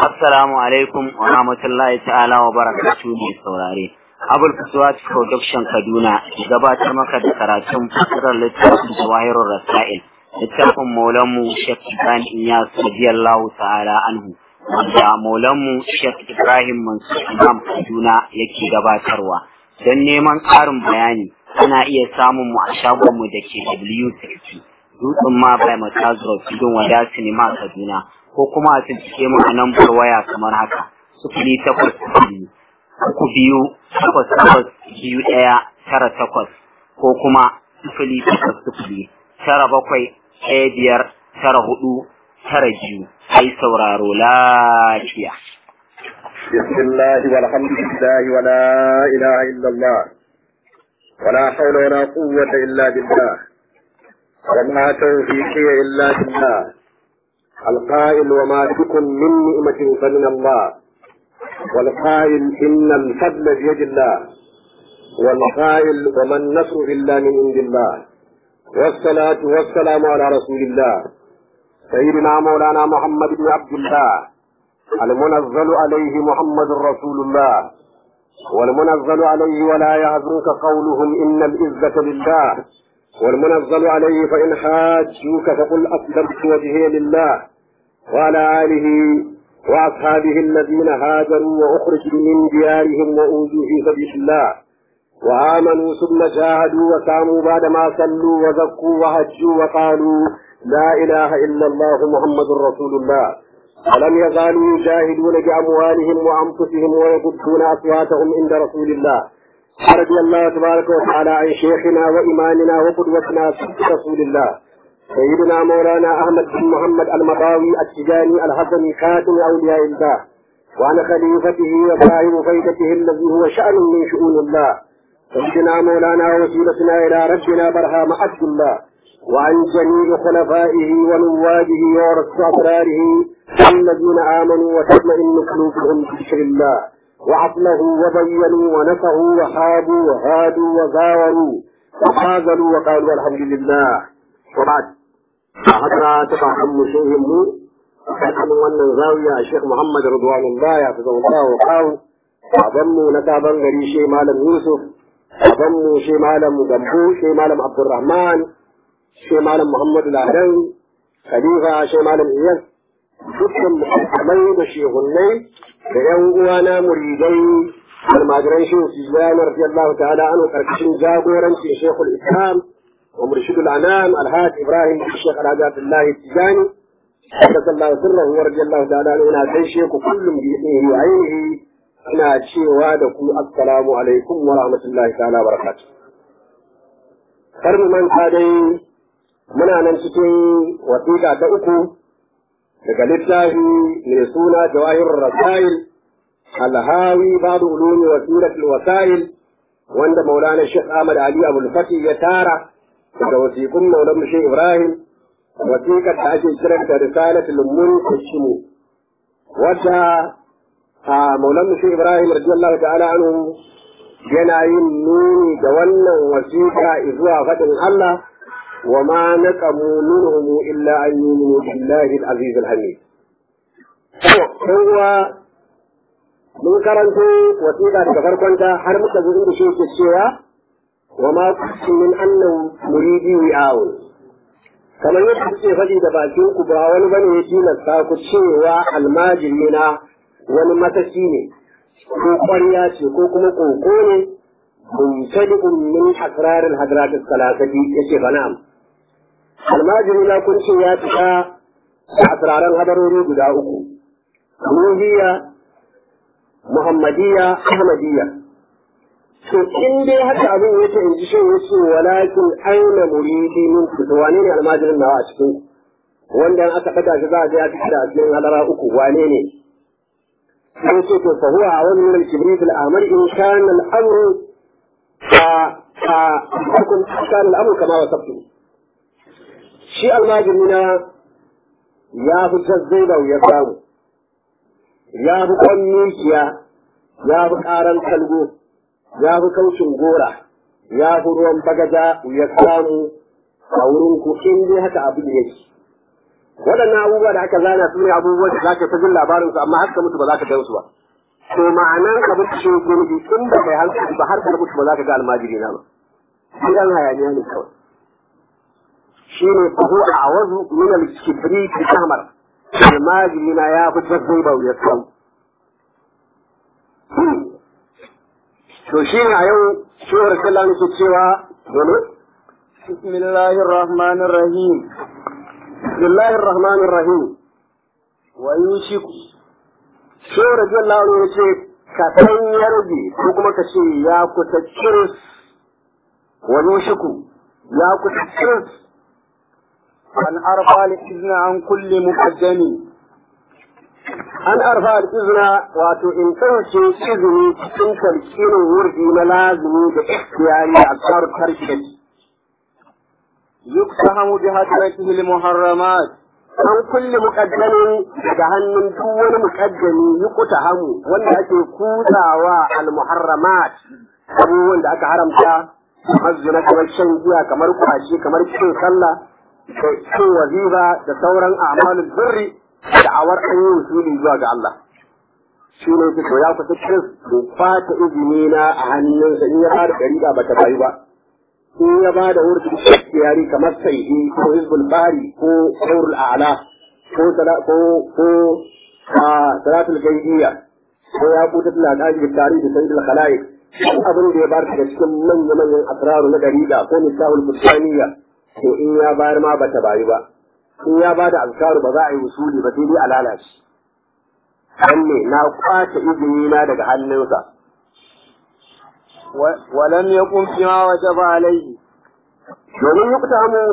Assalamu alaikum wa rahmatullahi ta'ala wa barakatuhu mai saurare. Abul Fuswat Production Kaduna gabatar maka da karatun fasirar littafin Jawahirul Rasail. Littafin Maulanmu Sheikh Ibrahim Iyas radiyallahu ta'ala anhu. Wanda Maulanmu Sheikh Ibrahim Mansur Imam Kaduna yake gabatarwa. Don neman ƙarin bayani ana iya samun mu a shagonmu da ke W60. Dutsen ma bai Matazuro Tudun Wada Sinima Kaduna. ko kuma a cikin mu a lambar waya kamar haka sufuri takwas biyu uku biyu takwas takwas biyu ɗaya tara takwas ko kuma sufuri takwas sufuri tara bakwai ɗaya biyar tara hudu tara biyu ai sauraro lafiya. بسم الله والحمد لله ولا إله إلا الله ولا حول ولا قوة إلا بالله وما توفيقي إلا بالله القائل وما بكم من نعمة فمن الله والقائل إن الفضل بيد الله والقائل وما النصر إلا من عند الله والصلاة والسلام على رسول الله سيدنا مولانا محمد بن عبد الله المنزل عليه محمد رسول الله والمنزل عليه ولا يحزنك قولهم إن العزة لله والمنزل عليه فإن حاجوك فقل أسلمت وجهي لله وعلى آله وأصحابه الذين هاجروا وأخرجوا من ديارهم وأوذوا في سبيل الله وآمنوا ثم جاهدوا وساموا بعدما صلوا وزكوا وهجوا وقالوا لا إله إلا الله محمد رسول الله ولم يزالوا يجاهدون بأموالهم وأنفسهم ويغضون أصواتهم عند رسول الله رضي الله تبارك وتعالى عن شيخنا وإمامنا وقدوتنا رسول الله سيدنا مولانا أحمد بن محمد المضاوي التجاني الحسني خاتم أولياء الله وعن خليفته وصاحب فيدته الذي هو شأن من شؤون الله سيدنا مولانا وسيلتنا إلى ربنا برهام عبد الله وعن جميع خلفائه ونوابه ورسل أسراره الذين آمنوا وتطمئن قلوبهم بذكر الله وعطله وبينوا ونفعوا وحابوا وهادوا وزاوروا وخاذلوا وقالوا الحمد لله وبعد هذا تبع أم شيهم حكم wannan zawiya a Sheikh Muhammad Ridwanullah ya fi Allah wa kawo babanmu na sabon gari shi malam Yusuf babanmu shi malam Gambo shi malam Abdulrahman shi malam Muhammad Ladan Khalifa shi malam Iyas dukkan musulmai da shehunnai da yan uwana muridai almajiran shehu Tijjani radiyallahu ta'ala anhu karkashin jagoranci Sheikhul Islam wa murshidul anam Alhaji Ibrahim Sheikh Alhaji Abdullahi Tijjani sallallahu sirrahu wa radiyallahu ta'ala anhu ina gaishe ku kullum bi idnihi wa ainihi ina cewa da ku assalamu alaikum wa rahmatullahi ta'ala wa barakatuh kar mu manta dai muna nan cikin wasiƙa ta uku daga littafi mai suna jawahir rasail alhawi babu ulumi wa suratul wasail wanda maulana Sheikh Ahmad Ali Abdul Fatih ya tara daga wasiƙun maulan Sheikh Ibrahim wasiƙar da ake kiranta risalatul munqashim wadda a maulan Sheikh Ibrahim radiyallahu ta'ala anhu yana yin nuni da wannan wasiƙa zuwa faɗin Allah وما نقموا منهم إلا أن يؤمنوا بالله العزيز الحميد هو mun karanto wasiƙa daga farkonta har muka zo inda shi ke cewa wa ma kuntu min annahu muridi wi'aun kamar yadda kuke faɗi da bakin ku ba wani bane ya tilasta ku cewa almajiri na wani matashi ne ko ƙwarya ce ko kuma ƙoƙo ne mumtadi'un min asrarin hadratis salasati yace ba na'am almajiri na kun ce ya fita da asiraran hadarori guda uku ruhiya muhammadiyya ahmadiyya to in dai haka abin yake in ji shan yace walakin aina muridi min ku to wane ne almajirin nawa a cikin wanda aka daga shi za a je a fita a cikin hadara uku wane ne sai ce to fa huwa awan min al-kibrit al-amr in kana al-amru fa fa kana al-amru kama wasabtu shi almajiri na ya fi zazzai da ya samu ya fi kwan mikiya ya fi karan kalgo ya fi kaushin gora ya fi ruwan bagaja ya samu a wurin ku in dai haka abin yake waɗannan abubuwa da aka zana su ne abubuwan da za ka ta jin labarin su amma har ka mutu ba za ka gan su ba to ma'anan abin da shi ke nufi in ba kai hankali ba har ka mutu ba za ka ga almajiri na ba gidan hayaniya ne kawai shi ne fahu a awazu min al-kibri fi kamar almajiri na ya fi jazzai ba ya kawo to shi ne a yau shi wa rasulullah ne ke cewa dole bismillahir rahmanir rahim bismillahir rahmanir rahim wa yushiku shi wa rasulullah ne ce ka san ya rage ko kuma ka ce ya kusa kiris wa yushiku ya kusa kiris an arfa al-izna an kulli muqaddami an arfa al-izna wato in ɗauke izini cikin tarkinin wurdi na lazimi da ikhtiyari a tsarin tarki da yuktahamu bi hadratihi al-muharramat an kulle muƙaddamin daga hannun duk wani muƙaddami yi kuta hamu wanda ake kutsawa al-muharramat abubuwan da aka haramta kamar zina kamar shan giya kamar kwashe kamar cin sallah da cin wazifa da sauran a'malul birri da'awar an yi usuli zuwa ga Allah shi ne ta to ya kusa kiris ko fata izini na a hannunsa in ya ba da ɗariƙa ba ta bayu ba in ya ba da wurin yari kamar saidi ko hizbul bari ko saurul a'la ko ko ko salatul gaidiyya ko ya kuta tana da ajiyar tarihi da sayyidul khalaiq abin da ya bar daga cikin manya manyan asraru na dariƙa ko nisahul kusaniya to in ya bayar ma bata bayu ba in ya bada azkaru ba za a yi usuli ba sai dai a lalace dan ne na kwace izini na daga hannunsa wa lam yakun fi ma wajaba alayhi domin yi kuta mu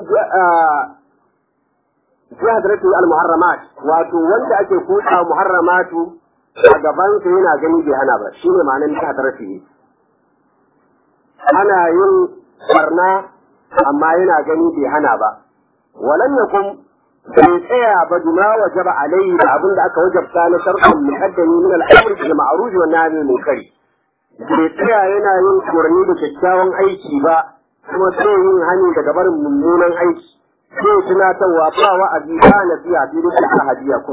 fi hadratu al-muharramat wato wanda ake kuta muharramatu a gaban sa yana gani bai hana ba shine ma'anar fi hadratu ana yin barna amma yana gani bai hana ba walan yakun bai tsaya ba duma wajaba alayhi da abin da aka wajabta na sharhun muqaddami min al-amr bil ma'ruf wa nahy anil munkar bai tsaya yana yin umarni da kyakkyawan aiki ba kuma sai yin hani daga barin mummunan aiki sai tunatarwa ba wa'azi ba nasiha sai dai ta hadiya ko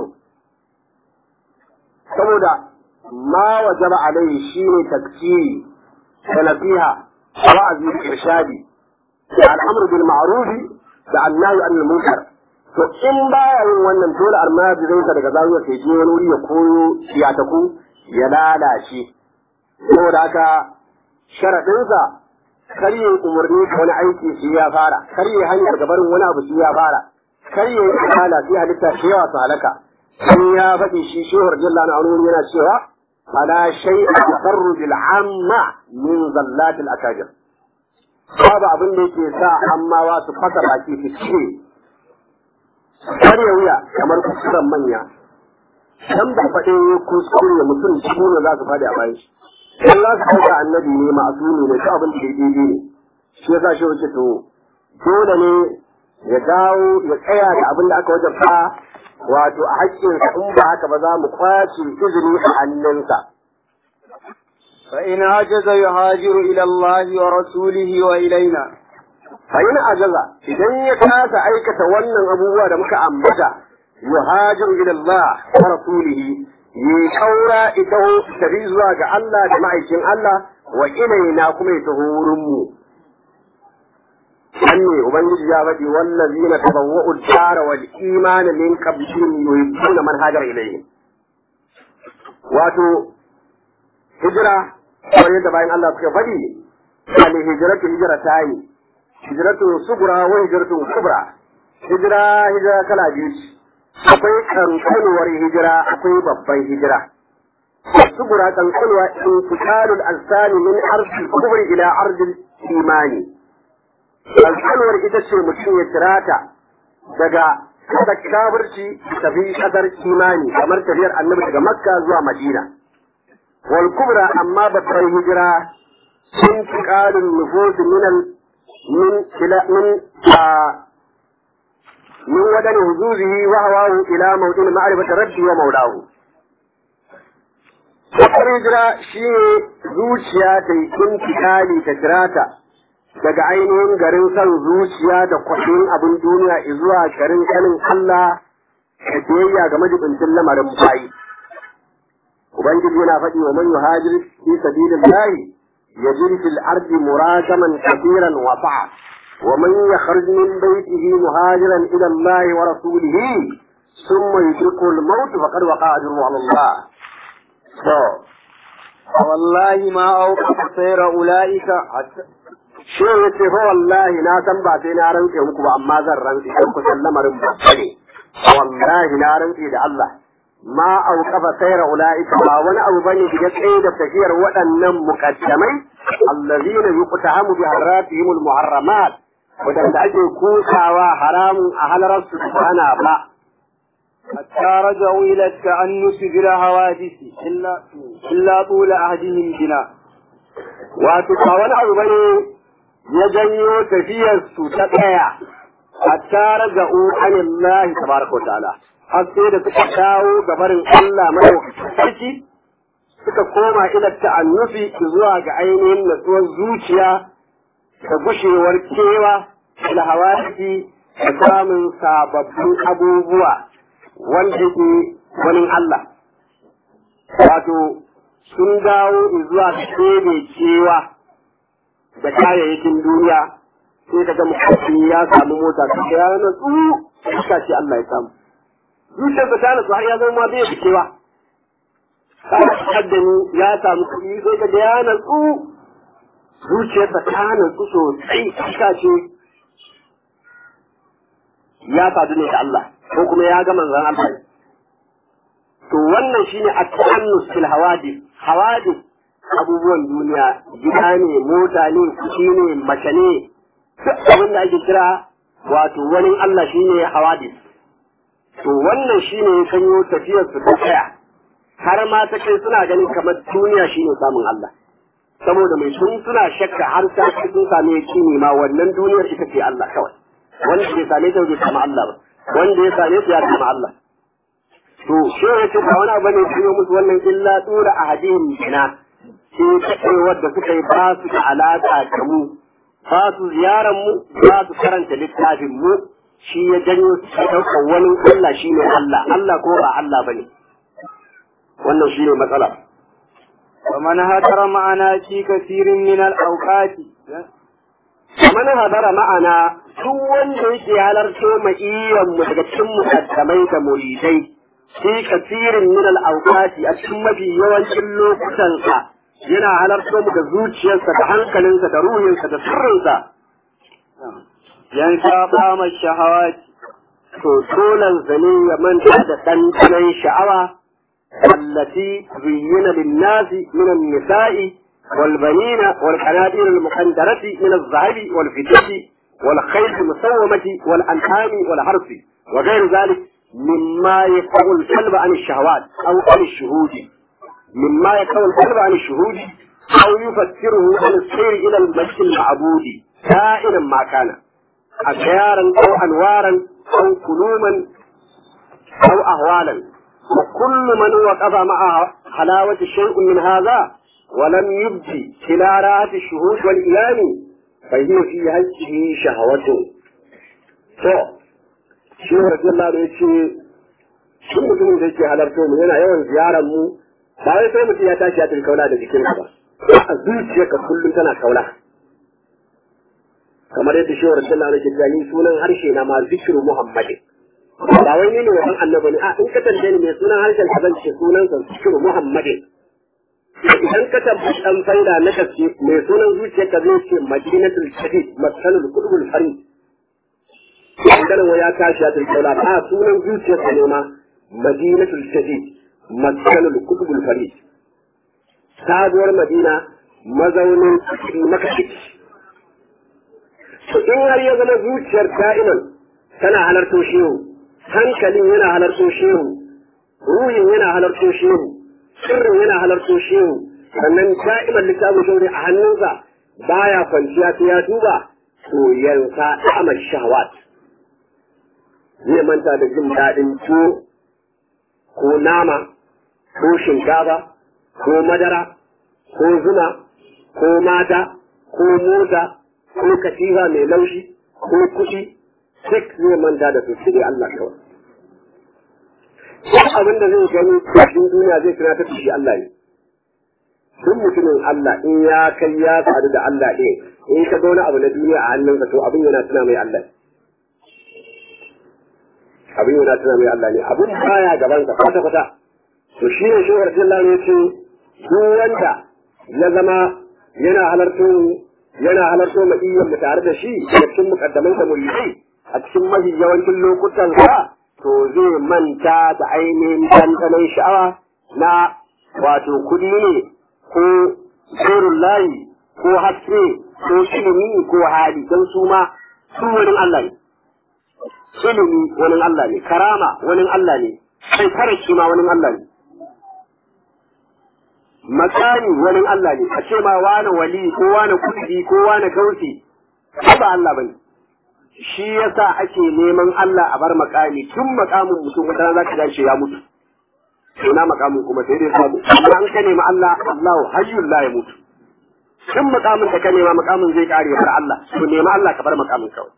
saboda ma wajaba alayhi shine takfiri da nasiha wa'azi da irshadi da al'amr bil ma'ruf da annahi anil munkar to in baya yin wannan dole almajirin sa daga zawiyar sai je wani wuri ya koyo siyataku ya lalace saboda haka sharadin sa kar yi umarni da wani aiki shi ya fara kar yi hanyar daga barin wani abu shi ya fara kar yi kala sai halitta shi yawa su halaka in ya faɗi shi shehur jalla na wani yana cewa fala shay'a tasarruj al-amma min zallat al-akajir babu abin da yake sa ammawa su fasa baki su ce karya wuya kamar kusuran manya dan ba faɗe kuskure mutum shi ne za su faɗi a bayan shi in za su ɗauka annabi ne ma'asumi ne shi abin da daidai ne shi yasa shi wuce to dole ne ya dawo ya tsaya da abin da aka wajabta wato a haƙƙinsa in ba haka ba za mu kwace izini a hannunsa فإن عجز يهاجر إلى الله ورسوله وإلينا فإن عجز إذن يكاس أيكة ونن أبوه دمك أمبتا يهاجر إلى الله ورسوله يكورا إته تبيزوا الله جماعة الله وإلينا كم يتهورمو أني وبنجي يا بدي والذين تبوؤوا الدار والإيمان من قبلهم يحبون من هاجر إليهم واتو هجرة kamar yadda bayan Allah suka faɗi ali hijratu hijra ta yi hijratu sugura wa hijratu kubra hijira hijira kala biyu akwai kankanuwar hijira akwai babban hijira sugura kankanuwa intiqalul alsani min ardil kubri ila ardil imani kankanuwar ita ce mutum ya tirata daga kada kafirci tafi kadar imani kamar tafiyar annabi daga makka zuwa madina والكبرى أما بطر الهجرة انتقال النفوس من ال... من إلى من آه من ودن وجوده وهواه إلى موطن معرفة ربه ومولاه بطر الهجرة شيء zuciya ta yi intikali ta tirata daga ainihin garin san zuciya da kwaɗin abin duniya zuwa garin sanin Allah da biyayya ga majibincin lamarin bayi ubangiji yana faɗi wa man yuhajir fi sabilillahi yajid fil ardi muragaman kabiran wa sa'a wa man yakhruj min baytihi muhajiran ila Allah wa rasulihi thumma yudriku al-maut faqad waqa'a ajruhu 'ala Allah so والله ما أوقف سير أولئك حتى shi ya ce fa wallahi na san ba sai na rantse muku ba amma zan rantse kan kusan lamarin ba ne wallahi na rantse da Allah ma auqafa sayra ulaika ba wani abu bane da ya tsaye da tafiyar waɗannan muqaddamai allazina yuqtahamu bi haratihim almuharramat wadanda ake kusawa haramun a halararsu ana ba حتى رجعوا إلى التأنس بلا حوادث إلا إلا طول عهدهم بنا wato ba wani abu bane ya janyo tafiyarsu ta tsaya hatta raga'u anillahi tabaraka wa ta'ala har sai da suka dawo ga barin Allah madaukakin sarki suka koma ila ta'annufi zuwa ga ainihin natsuwar zuciya da gushewar kewa da hawadisi da samun sababbin abubuwa wanda ke wani Allah wato sun dawo zuwa ga ɗebe kewa da kayayyakin duniya sai ka ga mutum ya samu mota ta ya natsu iska ce Allah ya samu zuciyarsa ta natsu har ya zama ma bai da kewa kaddani ya samu kuɗi sai ka ga ya natsu zuciyarsa ta natsu sosai iska ce ya sadu ne da Allah ko kuma ya ga manzon Allah to wannan shine at-ta'annus fil hawadith hawadith abubuwan duniya gida ne mota ne kuɗi ne mace ne duk abin da ake kira wato wani Allah shine hawadis to wannan shine ya sanyo tafiyar su ta tsaya har ma ta kai suna ganin kamar duniya shine samun Allah saboda mai sun suna shakka har ta kai sun same yakini ma wannan duniyar ita ce Allah kawai wanda bai same ta bai samu Allah ba wanda ya same ta ya samu Allah to shi ya ce ba wani abu ne ya musu wannan illa tura ahadin bina sai kaɗewar da suka yi ba su da alaƙa da mu ba su ziyarar mu ba su karanta littafin mu shi ya janyo su ɗaukar wani Allah shi ne Allah Allah ko ba Allah ba ne wannan shi ne matsala ومن هدر معنا في كثير من الأوقات man hadara ma'ana duk wanda yake halarto ma'iyan mu daga cikin mukaddamai da muridai fi kasirin min al-awqati a cikin mafi yawancin lokutansa yana halarto mu da zuciyarsa da hankalinsa da ruhinsa da sirrinsa ينسى طعم الشهوات to dolan zane ya manta da ɗanɗanon sha'awa التي زين للناس من النساء والبنين والقناديل المقنطرة من الذهب والفضة والخيل المسومة والأنعام والحرث وغير ذلك مما يقع القلب عن الشهوات أو عن الشهود مما يقع القلب عن الشهود أو يفسره عن السير إلى المجد المعبود كائنا ما كان أشيارا أو أنوارا أو كلوما أو أهوالا وكل من وقف مع حلاوة شيء من هذا ولم يبدي إلى راحة الشهود والإيمان فهي في هذه شهوته to shi radiyallahu anhu yace shi mutumin da yake halarta mu yana yawan ziyarar mu ba wai sai mutum ya tashi ya tafi kaula da jikin ba a zuciyarka kullum tana kaula kamar yadda shi radiyallahu anhu yake cewa ni sunan harshe na ma zikru muhammadin ba wai ni ne wannan annabi ne a in ka tambaye ni mai sunan harshen ka zan ce sunan sa zikru muhammadin idan ka tabbaci dan faida na gaske mai sunan zuciyarka zai ce madinatul shadid masalul qulubul farid idan wa ya tashi ya tilkaula a sunan zuciyarsa ne ma madinatul shadid masalul qulubul farid sabuwar madina mazaunin makashi to in har ya zama zuciyar da'iman tana halarto shehu hankalin yana halarto shehu ruhin yana halarto shehu sirrin yana halarto shehu sannan da'iman littafin shauri a hannunsa baya kwanciya sai ya duba to yansa amal shahwat zai manta da jin daɗin tuwo ko nama ko shinkafa ko madara ko zuma ko mata ko mota ko katifa mai laushi ko kuɗi duk zai manta da su sai Allah kawai duk abin da zai gani a cikin duniya zai tunatar da shi Allah ne duk mutumin Allah in ya kai ya sadu da Allah ɗin in ka ga wani abu na duniya a hannunsa to abin yana tuna mai Allah abin yana tuna mai Allah ne abin baya gaban ka kwata kwata to shi ne shehar Allah ne ce duk wanda ya zama yana halarto yana halarto madiyyar mu tare da shi a cikin mukaddaman da mulki a cikin mafi yawancin lokutan sa to zai manta da ainihin dandanon sha'awa na wato kudi ne ko tsoron layi ko haske ko ilimi ko hali don su ma su wani Allah ne. Ilimi wani Allah ne, karama wani Allah ne, sai karashi ma wani Allah ne. Makani wani Allah ne, a ce ma wani wali ko wani kudi ko wani gausi, ba Allah ba ne. Shi yasa ake neman Allah a bar makami tun makamin mutum wata za ka dace ya mutu. ina makamin kuma sai dai samu amma an ka nemi Allah Allahu hayyul la mutu. in makamin da ka nema makamin zai kare har Allah to nemi Allah ka bar makamin kawai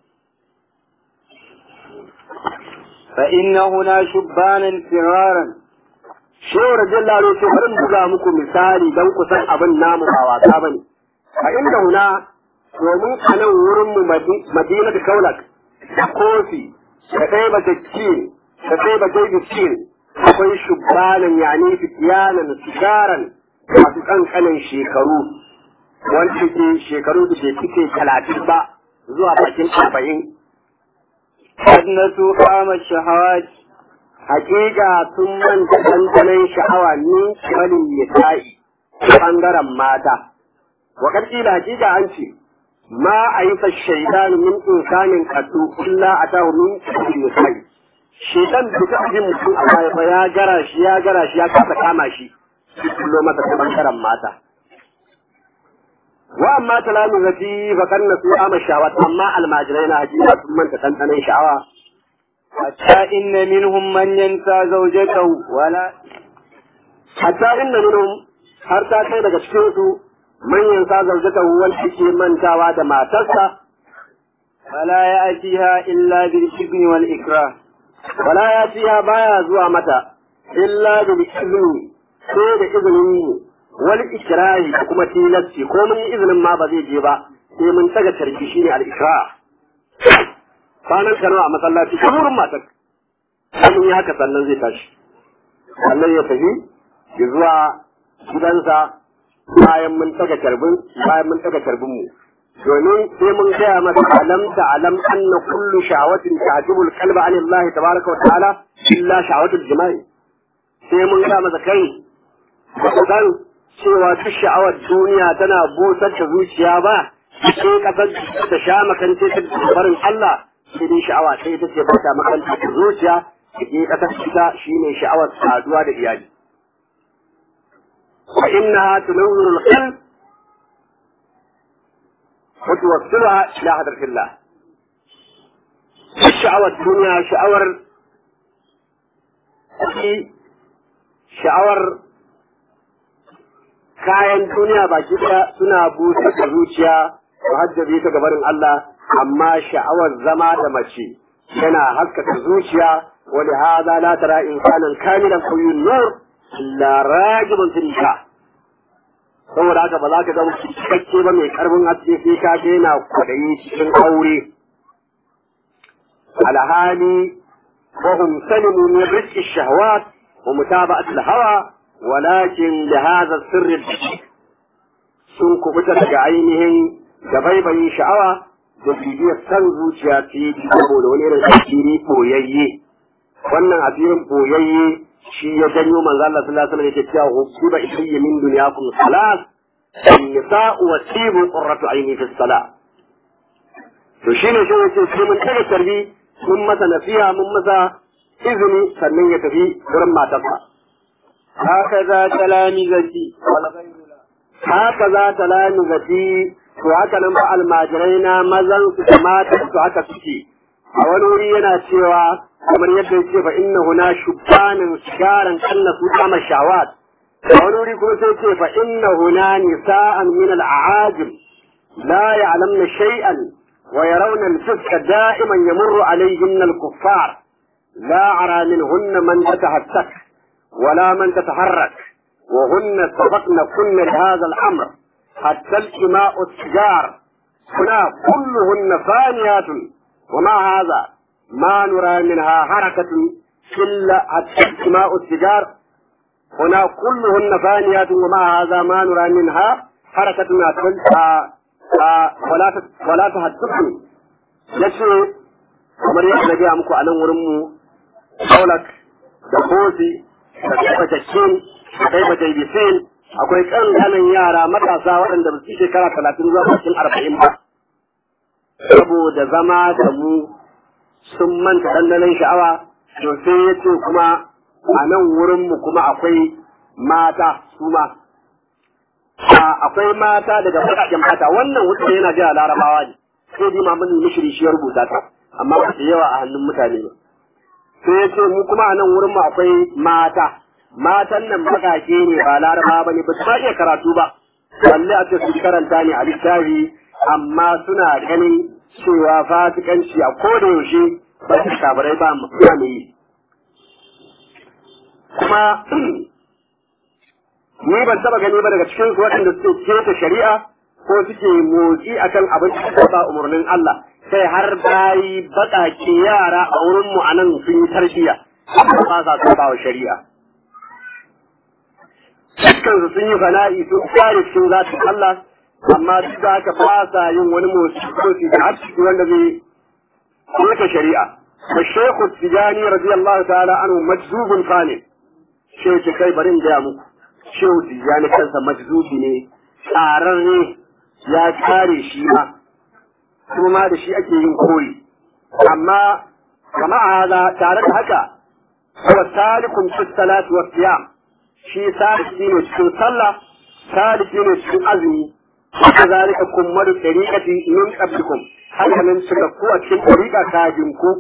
fa inna huna shubbanan firaran shehu radiyallahu anhu ce bari buga muku misali dan ku san abin namu ba wasa bane fa inna huna domin a nan wurin mu madina da kaulak da kofi da ɗaya ba da da ɗaya ba da akwai shubbanan yani fitiyanan sigaran masu kankanin shekaru wanda ke shekaru da ke cike talatin ba zuwa bakin arba'in. Adnatu kama shahawat Hakika sun manta dandanon sha'awa ni kimanin nisa'i ɓangaren mata. Wa da hakika an ce, ma a yi shaidan min insanin kaddu illa a tahu min kimanin nisa'i. shedan da ta jin mutum a baya fa ya gara shi ya gara shi ya kasa kama shi shi kullo masa ta bangaren mata wa amma talamu zati fa kanna su ama shawat amma almajirai na hakika sun manta tantanan sha'awa hatta inna minhum man yansa zawjatahu wala hatta inna minhum har ta kai daga cikin su man yansa zawjatahu wanda ke mantawa da matarsa wala ya'tiha illa bil ibni wal ikrah wala ya ci ya baya zuwa mata illa da izini sai da izinin mu wal ikrahi da kuma tilasti ko mun yi izinin ma ba zai je ba sai mun taga tarki shine al ikrah kwanan kano a masallaci ta wurin matar sai mun yi haka sannan zai tashi sannan ya tafi ya zuwa gidansa bayan mun taga tarbin bayan mun taga tarbin mu domin sai mun gaya masa alam ta alam anna kullu shawatin ta'jibu al-qalba an Allah tabaraka wa ta'ala illa shawatul jima'i sai mun gaya masa kai dan cewa duk sha'awar duniya tana busar da zuciya ba sai kasar ta sha makance ta barin Allah sai dai sha'awa sai ta ce ba ta makance da zuciya sai kasar ita shine sha'awar saduwa da iyali wa innaha tunawwiru al-qalb وتوصلها إلى حضرة الله شعوى الدنيا شعور sha'awar kayan duniya baki ɗaya suna busa da zuciya su hajjabe ta gabarin Allah amma sha'awar zama da mace yana haskaka zuciya wani haza la tara insanan kamilan qawiyyun nur illa rajibun fil saboda haka ba za ka zama cikakke ba mai karfin haske sai ka ga yana kwaɗayi cikin aure alhali وهم سلموا من رزق الشهوات ومتابعة الهوى ولكن لهذا السر الدقيق sun kubuta daga ainihin da baibayin sha'awa da bibiyar san zuciya ta yi saboda wani irin asiri boyayye wannan asirin boyayye shi ya janyo manzo Allah sallallahu alaihi wasallam yake cewa hukuba ilayya min dunyakum salat an-nisa'u wa tibu qurratu ayni fi salat to shine shi yake sai mun taga tarbi mun masa nasiha mun masa izini sannan ya tafi wurin matarsa هكذا تلامذتي والغير لا haka za ta lami zafi to haka nan ba almajirai na mazan su da matan su haka suke a wani wuri yana cewa kamar yadda ya ce fa inna huna shubbanin sigaran kanna su kama shawat a wani wuri kuma sai ce fa inna huna nisa'an min al'ajim la ya'lamna shay'an wa yarawna al-fiska da'iman yamurru alayhinna al-kuffar لا أرى منهن من تتهتك ولا من تتحرك وهن سبقن كن لهذا الأمر حتى الإماء السجار هنا كلهن فانيات ومع هذا ما نرى منها حركة إلا حتى الإماء السجار هنا كلهن فانيات ومع هذا ما نرى منها حركة ولا ولا تهتكني yace kamar yadda na gaya muku a nan wurin mu Paulak da Kosi da Kaibatashin da Kaibatabisin akwai ƙanƙanan yara matasa waɗanda ba su shekara talatin zuwa bakin arba'in ba saboda zama da mu sun manta ɗanɗanon sha'awa to sai ya ce kuma a nan wurin mu kuma akwai mata su ma akwai mata daga baƙaƙen mata wannan wuce yana jiya larabawa ne sai dai mamun mishiri shi ya rubuta ta amma ba su yawa a hannun mutane ba sai ya ce mu kuma a nan wurin mu akwai mata matan nan bakake ne ba laraba ba ne ba su ma iya karatu ba balle a ce su karanta ne a littafi amma suna ganin cewa fasikanci a koda yaushe ba su kabarai ba mu yi kuma ni ban taba gani ba daga cikin su waɗanda suke keta shari'a ko suke motsi akan abin da ba umarnin Allah sai har bayi baƙaƙe yara a wurin mu anan sun yi tarbiyya ba sa saba wa shari'a dukkan su sun yi fana'i sun kare cikin zatin Allah amma duk da haka ba sa yin wani motsi ko su da arziki wanda zai yake shari'a da Sheikh Tijani radiyallahu ta'ala anhu majzubun fani shehu ce kai bari in gaya muku shehu Tijani kansa majzubi ne tsararre ya kare shi ma kuma da shi ake yin koyi amma kama hada tare da haka wa salikum fi salati wa siyam shi saliki ne cikin sallah saliki ne cikin azumi haka zalika kummalu tariqati min qablikum haka nan suka ku a cikin tariqa kafin ku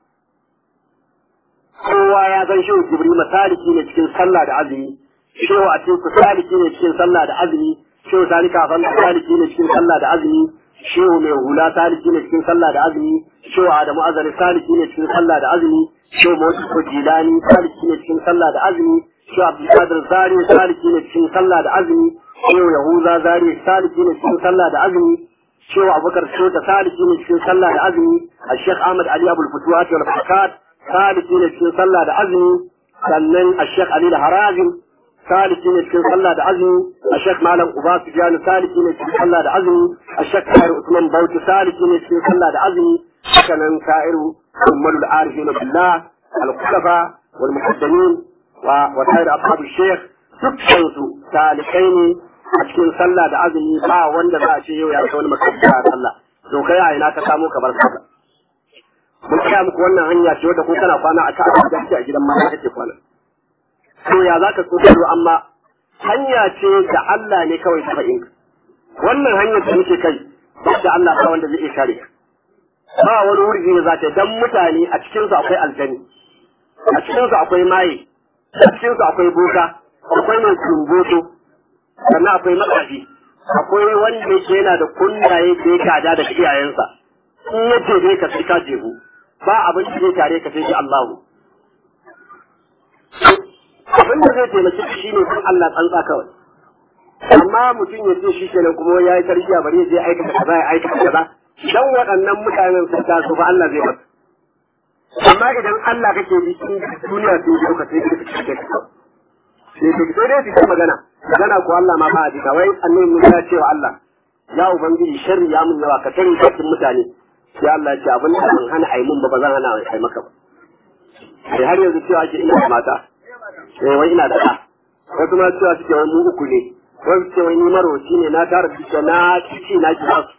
kowa ya san shehu jibril saliki ne cikin sallah da azumi shehu a cikin saliki ne cikin sallah da azumi shehu salika ban saliki ne cikin sallah da azumi shehu mai hula saliki ne cikin sallah da azumi shehu adamu azari saliki ne cikin sallah da azumi shehu mawdu ko jilani saliki ne cikin sallah da azumi shehu abdulkadir zari saliki ne cikin sallah da azumi shehu yahuza zari saliki ne cikin sallah da azumi shehu abubakar shota saliki ne cikin sallah da azumi a sheikh ahmad ali abul futuhat wal fakat saliki ne cikin sallah da azumi sannan a sheikh ali harazim saliki ne cikin sallah da azumi a shek malam uba sufyan saliki ne cikin sallah da azumi a shek kayar usman bauchi saliki ne cikin sallah da azumi hakanan ka'iru ummalul arifin billah al-khulafa wal muqaddamin wa wa sayar ashab shaykh dukkan su salikai ne a cikin sallah da azumi ba wanda za a ce yau ya kai wani makaranta a sallah to kai a ina ka samo ka bar sallah mun kaya muku wannan hanya ce wadda ko kana kwana a ka'a a gidan mata kake kwana to ya za ka tsoro amma hanya ce da Allah ne kawai ta fa'in wannan hanyar da muke kai da Allah ba wanda zai iya kare ba wani wurgi da za ta dan mutane a cikin su akwai aljani a cikin su akwai maye a cikin su akwai boka akwai mai kumboto sannan akwai matsafi akwai wanda yake yana da kundaye da ya gada daga iyayensa in ya jebe ka sai ka jebu ba abin da zai tare ka sai shi Allahu abin da zai taimaki shi ne kun Allah tsantsa kawai amma mutum ya ce shi kenan kuma ya yi tarbiyya bari ya je aikata kaza ya aikata kaza dan waɗannan mutanen sun taso ba Allah zai masa amma idan Allah kake bi cikin duniya sun ji ka sai ka fice ka sai ka sai dai su magana magana ko Allah ma ba a jika wai annabi mun ya ce wa Allah ya ubangiji sharri ya mun yawa ka tare cikin mutane sai Allah ya ce abin da ban hana ai mun ba ba zan hana ai maka ba sai har yanzu cewa ake ina da mata eh wai ina da ɗa wasu ma cewa suke wani mu uku ne wasu ce wani maroci ne na tara duka na cici na kira su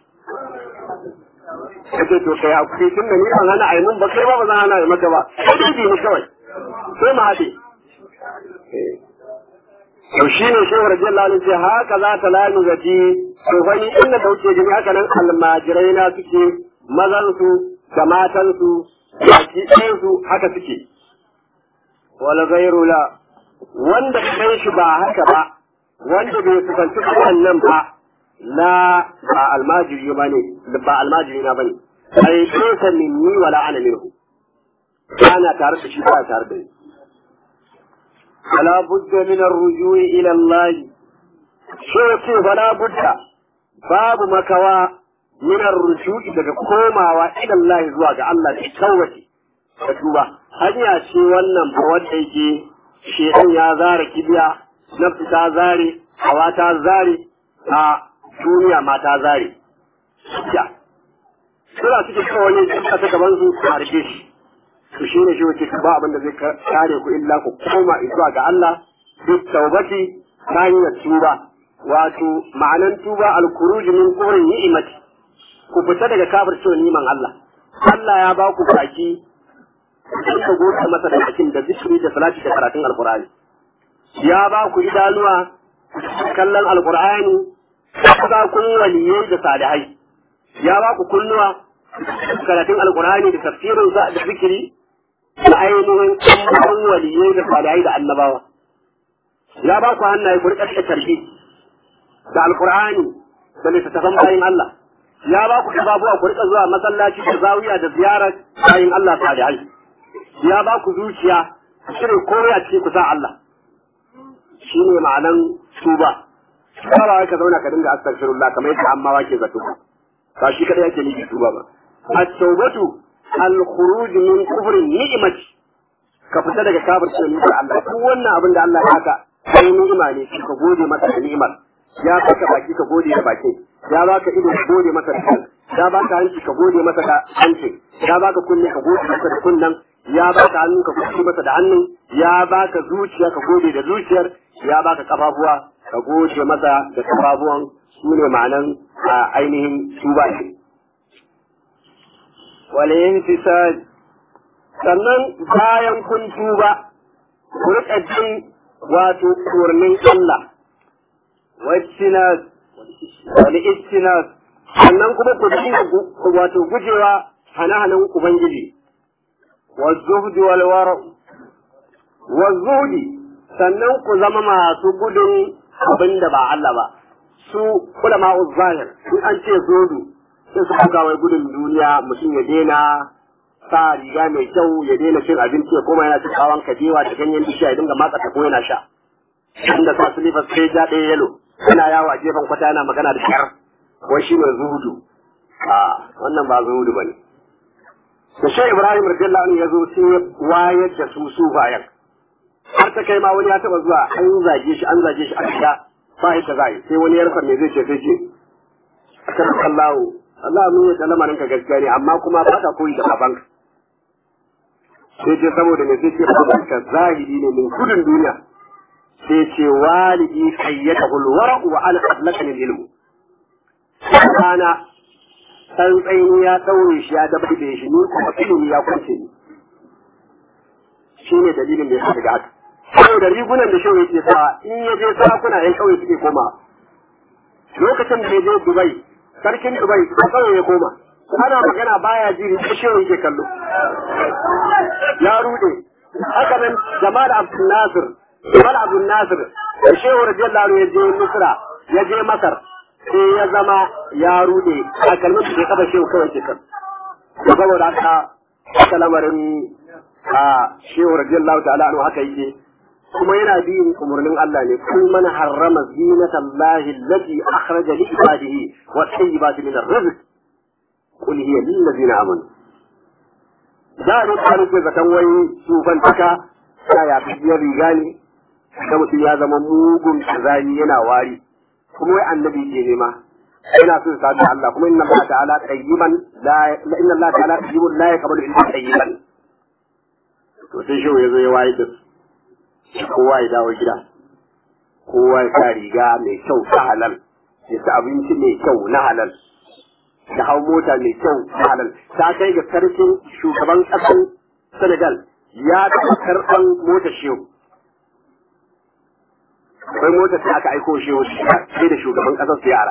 kace to kai hakuri tun da ni ban hana ai mun ba kai ba ba zan hana ai maka ba sai bi mu kawai sai mu haɗe to shi ne shehu radiyallahu anhu ce haka za ta lami gaji to wani inda da wuce gani haka nan almajirai na suke mazansu da matansu baki ɗayansu haka suke wala gairu la wanda kai shi ba haka ba wanda bai kusanci wannan ba la ba almajiri ba ne ba almajiri na bane ai laysa minni wala ana minhu ana tare da shi ba tare da ni فلا بد من الرجوع إلى الله شو فلا بد باب مكوى من الرجوع daga komawa ila Allah zuwa ga Allah da tawbati da tuba hanya ce wannan fa wanda yake shedan ya zare kibiya nafsi ta zare hawa ta zare a duniya ma ta zare ya suna cikin kawai ne ta gaban su a rike shi to shi ne shi wace ba abin da zai kare ku illa ku koma zuwa ga Allah duk taubati ta hanyar tuba wato ma'anan tuba al-khuruj min qurin ni'mati ku fita daga kafircewa niman Allah Allah ya ba ku baki dan ka gode masa da bakin da zikiri da salati da karatun alqur'ani ya ba ku idanuwa kallon alqur'ani ka kun waliyai da salihai ya ba ku kunnuwa karatun alqur'ani da tafsirin da zikiri da ainihin ɗan waliyai da salihai da annabawa ya ba ku hannaye ku riƙa tarbi da alqur'ani da littattafan bayin Allah ya ba ku babuwa ku riƙa zuwa masallaci da zawiya da ziyarar bayin Allah salihai ya ba ku zuciya ku shirya koya ce ku sa Allah shi ne ma'anan tuba tuba ba ka zauna ka dinga astaghfirullah kamar yadda amma wake zato ba shi kadai yake nufi tuba ba at-tawbatu al-khuruj min kufrin ni'mati ka fita daga kafircin ni'imar Allah duk wannan abin da Allah ya haka sai ni'ima ne ka gode masa da ni'imar ya baka baki ka gode da bakin ya baka ido ka gode masa da kan ya baka hanci ka gode masa da hancin ya baka kunne ka gode masa da kunnen ya baka hannu ka gode masa da hannun ya baka zuciya ka gode da zuciyar ya baka kafafuwa ka gode masa da kafafuwan su ne ma'anan a ainihin tuba ne wal infisad sannan bayan kun tuba ku riƙa jin wato kurnin Allah wani istinas sannan kuma ku dinga wato gujewa hana-hanan Ubangiji wa zuhdi wal wara wa zuhdi sannan ku zama masu gudun abin da ba Allah ba su ulama zahir in an ce zuhudu sai su buga wai gudun duniya mutum ya daina sa riga mai kyau ya daina cin abinci ya koma yana cin kawan kajewa da ganyen bishiya ya dinga matsa ta ko yana sha inda sa silifas sai ja ɗaya yalo yana yawo a gefen kwata yana magana da kyar wai shi ne zuhudu a wannan ba zuhudu ba ne da shi ibrahim radiyallahu anhu ya zo sai ya wayar da su su bayan har ta kai ma wani ya taba zuwa an zage shi an zage shi a gida ba yadda za yi sai wani ya rasa me zai ce sai ce akan kallahu Allah mun yi lamarin ka gaskiya ne amma kuma ba ka koyi da babanka sai ce saboda me sai ce babanka zahiri ne min gudun duniya sai ce walidi kayyata hulwara wa ala qablaka lil ilmu kana tsantsayin ya daure shi ya dabar da shi ni kuma ilimi ya kwance ni shine dalilin da ya shiga haka saboda rigunan da shehu yake sawa in ya je sarakuna yan kauye suke koma lokacin da ya je Dubai sarkin Dubai a kauye ya koma ana magana baya jiri ko shehu yake kallo ya rude haka nan Jamal Abdul Nasir Jamal Abdul Nasir da shehu radiyallahu anhu ya je Misra ya je Masar sai ya zama ya rude a kalmar da kafa shehu kawai ke kan saboda haka haka lamarin a shehu radiyallahu ta'ala anhu haka yake kuma yana bin umarnin Allah ne kun man harrama zinatallahi allati akhraja li ibadihi wa tayyibati min ar-rizq qul hiya lil ladina amanu da ne kan ke zakan wai sufan taka ya ya biyar riga ne da mutum ya zama mugun kazani yana wari kuma wai annabi ke nema yana so sa da Allah kuma inna Allah ta'ala tayyiban la inna Allah ta'ala tayyibun la yaqbalu illa tayyiban to sai shi ya zo ya waye da kowa ya dawo gida kowa ya sa riga mai kyau ta halal ya sa abinci mai kyau na halal da hau mota mai kyau na halal ta kai ga sarkin shugaban ƙasar Senegal ya taɓa karɓan mota shehu akwai motar sai aka aiko shehu sai da shugaban ƙasar su yara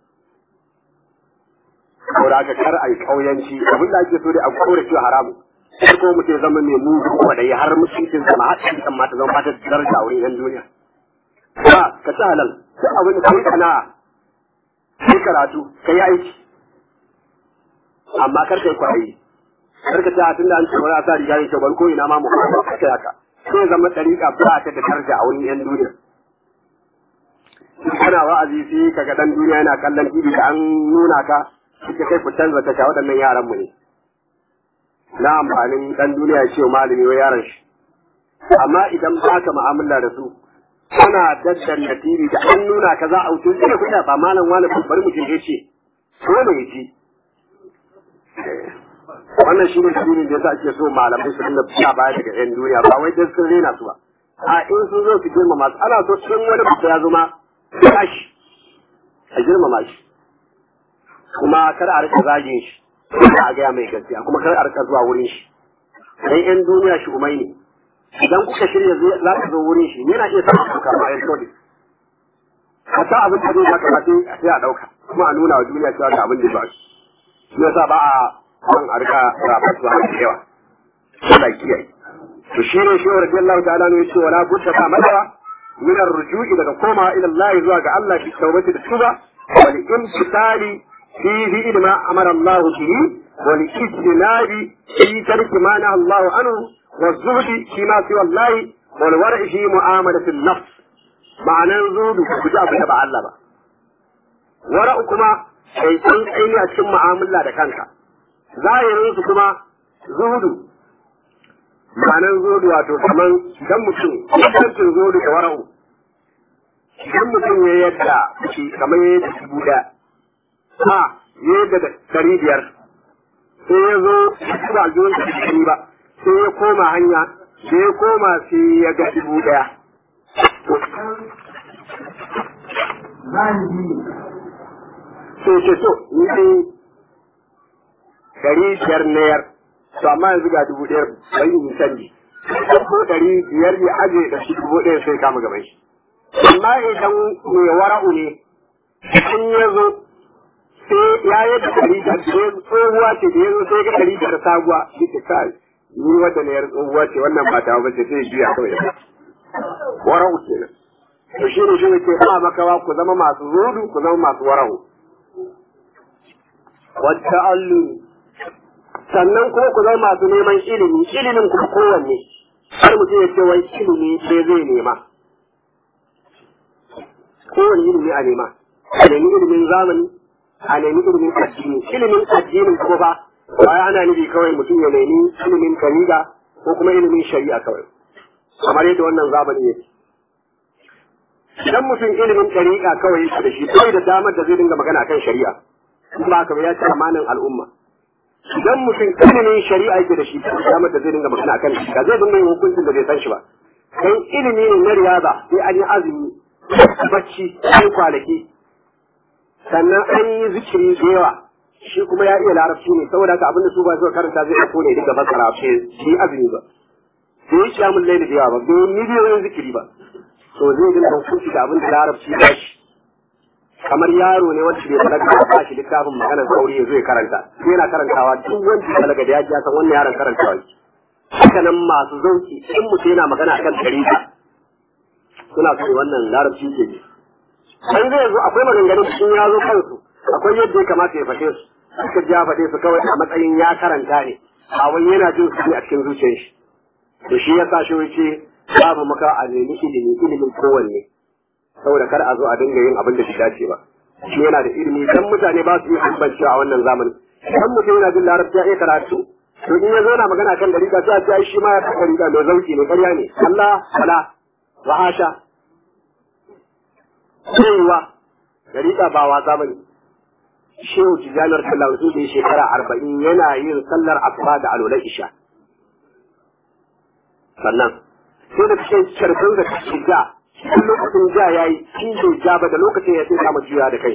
saboda aka kar a yi ƙauyanci abin da ake so dai a kore cewa haramu sai ko mutum ya zama mai mugu kwaɗayi har mutuncin sama har ɗan kan mata zama fata daraja a wurin yan duniya. Ba ka ci halal duk abin da kai sana'a kai karatu ka yi aiki amma kar kai kwaɗayi karka ta tunda an ce ba za a sa riga ne kyau ko ina ma mu kai haka sai zama ɗariƙa ba ta da daraja a wurin yan duniya kana wa'azi sai kaga dan duniya yana kallon TV da an nuna ka kike kai ku canza tasha waɗannan yaran mu ne na amfanin dan duniya ya ce wa malami wa yaran shi amma idan ba ka mu'amala da su kana daddanna TV da an nuna ka za a wuce sai ku ba malam wani bari mutum ya ce dole ya ci wannan shi ne dalilin da yasa ake so malamai su dinga fiya baya daga yan duniya ba wai dan sun rena su ba a in sun zo su girmama su ana so in wani mutum ya zo ma tashi a girmama shi kuma kar a rika zagin shi kuma a gaya mai gaskiya kuma kar a rika zuwa wurin shi dan yan duniya shi umai ne idan kuka shirya za ka zo wurin shi yana iya samun kuka ba yan kodi ka sa abin da zai zaka ba sai a dauka kuma a nuna wa duniya cewa ga abin da ba shi shi yasa ba a kan a rika rafatuwa da yawa Allah kiyaye to shi ne shi radiyallahu ta'ala ne yace wala budda ba madara min ar-ruju'i daga koma ila Allah zuwa ga Allah fi tawbati da tuba wal imtisali fi fi'l ma amara Allah bihi wal ijtinabi fi tarki ma naha Allah anhu wa zuhdi fi ma siwa Allah wal war'i fi mu'amalati an-nafs ma'anan zuhudu ku ji abin da ba Allah ba wara'u kuma sai san aini a cikin mu'amala da kanka zahirin su kuma zuhudu ma'anar zuhudu wato kaman idan mutum yankin zuhudu da wara'u idan mutum ya yadda shi kamar ya yadda dubu ɗaya ha ya yadda da ɗari biyar sai ya zo ya ba zuwan da ɗari ba sai ya koma hanya sai ya koma sai ya ga dubu ɗaya sai ce to ni dai ɗari biyar nayar to amma yanzu ga dubu ɗaya bai yi canji ko ɗari biyar ya aje da shi dubu ɗaya sai kama gaban shi amma idan mai wara'u ne in ya zo sai ya yi da ɗari da tsohuwa ce da ya zo sai ga ɗari da sabuwa shi ce kai ni wadda na yar tsohuwa ce wannan ba ta ba ce sai juya kawai da wara'u kenan to shi ne shi ne ke ba makawa ku zama masu zudu ku zama masu wara'u wata allumi sannan kuma ku zama masu neman ilimi ilimin kuma kowanne har mutum ya ce wai ilimi sai zai nema kowanne ilimi a nema a nemi ilimin zamani a nemi ilimin addini ilimin addinin kuma ba ba ana nufi kawai mutum ya nemi ilimin kariga ko kuma ilimin shari'a kawai kamar yadda wannan zamani yake idan mutum ilimin ɗariƙa kawai yake da shi bai da damar da zai dinga magana kan shari'a ba haka ya ci amanin al'umma idan mutum ilimin shari'a yake da shi damar da zai dinga magana akan shi ka zai dinga yin hukuncin da bai san shi ba dan ilimi ne na riyaza sai an yi azumi bacci sai kwanaki sannan an yi zikiri da yawa shi kuma ya iya larabci ne saboda haka abinda su ba su karanta zai ɗauko ne duka fasara sai shi azumi ba sai yi kiyamun laili da yawa ba bai yi miliyoyin zikiri ba to zai dinga hukunci da abin da larabci ba shi kamar yaro ne wanda bai balaga ba shi littafin maganar sauri ya zo ya karanta sai yana karantawa duk wanda ya balaga da ya ji san wannan yaron karantawa shi haka nan masu zauki in mutum yana magana akan tarihi suna so wannan larabci ke ji dan zai zo akwai maganganun sun ya zo kansu akwai yadda ya kamata ya fashe su suka ji ya faɗe su kawai a matsayin ya karanta ne a wani yana jin su a cikin zuciyar shi to shi ya sa shi wuce babu maka a nemi ilimi ilimin kowanne saboda kar a zo a dinga yin abin da shi dace ba shi yana da ilimi dan mutane ba su yi bambanci a wannan zamani dan mutum yana jin larabci ya iya karatu to in ya zo na magana kan dariƙa sai a ce ai shi ma ya ta dariƙa mai zauki ne ƙarya ne Allah wala wa hasha cewa dariƙa ba wasa bane shehu tijanar sallallahu alaihi da shekara arba'in yana yin sallar asuba da alolai isha sannan sai da cikin carfin da kake ja in lokacin ja ya yi in bai ja ba da lokacin ya sai kama juya da kai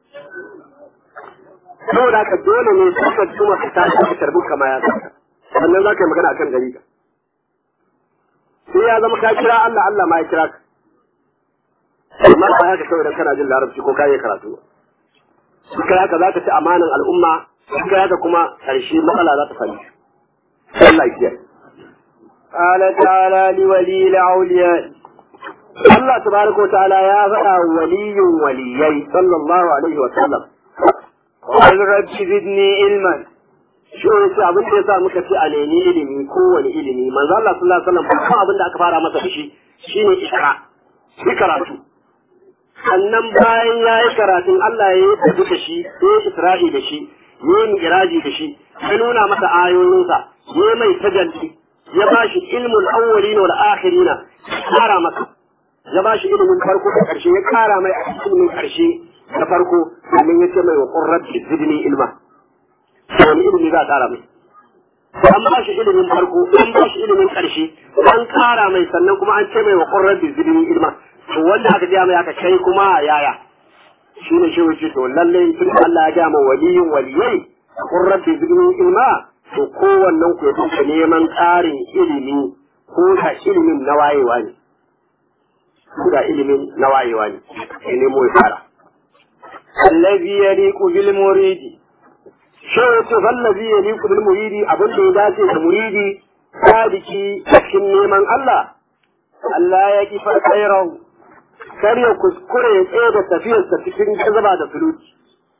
saboda haka dole ne su ka tuma ka tashi ka tarbi kama ya saka sannan za ka yi magana akan gari ka sai ya zama ka kira Allah Allah ma ya kira ka amma ba haka kawai dan kana jin larabci ko ka yi karatu ba kai haka za ka ci amanan al'umma kai haka kuma ƙarshe matsala za ta fari Allah ya kiyaye قال تعالى لولي الأولياء Allah tabaraka wa ta'ala ya faɗa waliyun waliyai sallallahu alaihi wa sallam قل رب زدني علما shi ne ce abin da yasa muka ce a nemi ilimi kowane ilimi manzo Allah sallallahu alaihi wasallam kuma abin da aka fara masa da shi shine ikra shi karatu sannan bayan ya yi karatun Allah ya yi tafi da shi ya yi isra'i da shi ya yi miraji da shi ya nuna masa ayoyinsa ya yi mai tajalli ya ba shi ilmul awwalina wal akhirina ya kara masa ya ba shi ilimin farko da karshe ya kara mai ilimin karshe da farko domin ya ce mai wa qurrat zidni ilma wani ilimi za a kara mai an ba shi ilimin farko an ba shi ilimin karshe an kara mai sannan kuma an ce mai wa qurrat zidni ilma to wanda aka gaya mai aka kai kuma yaya shi ne shi wuce to lalle tun Allah ya gaya ma waliyin waliyai kun rabbi zidni ilma to kowannen ku ya duka neman ƙarin ilimi ko da ilimin na wayewa ne ko da ilimin na wayewa ne ya nemo ya fara الذي يليق بالمريد shi wuce fallazi ya liku bil muridi abin da ya dace da muridi sadiki cikin neman Allah Allah ya kifa khairan kar ya kuskure ya tsaye da tafiyarsa cikin jazaba da suluki.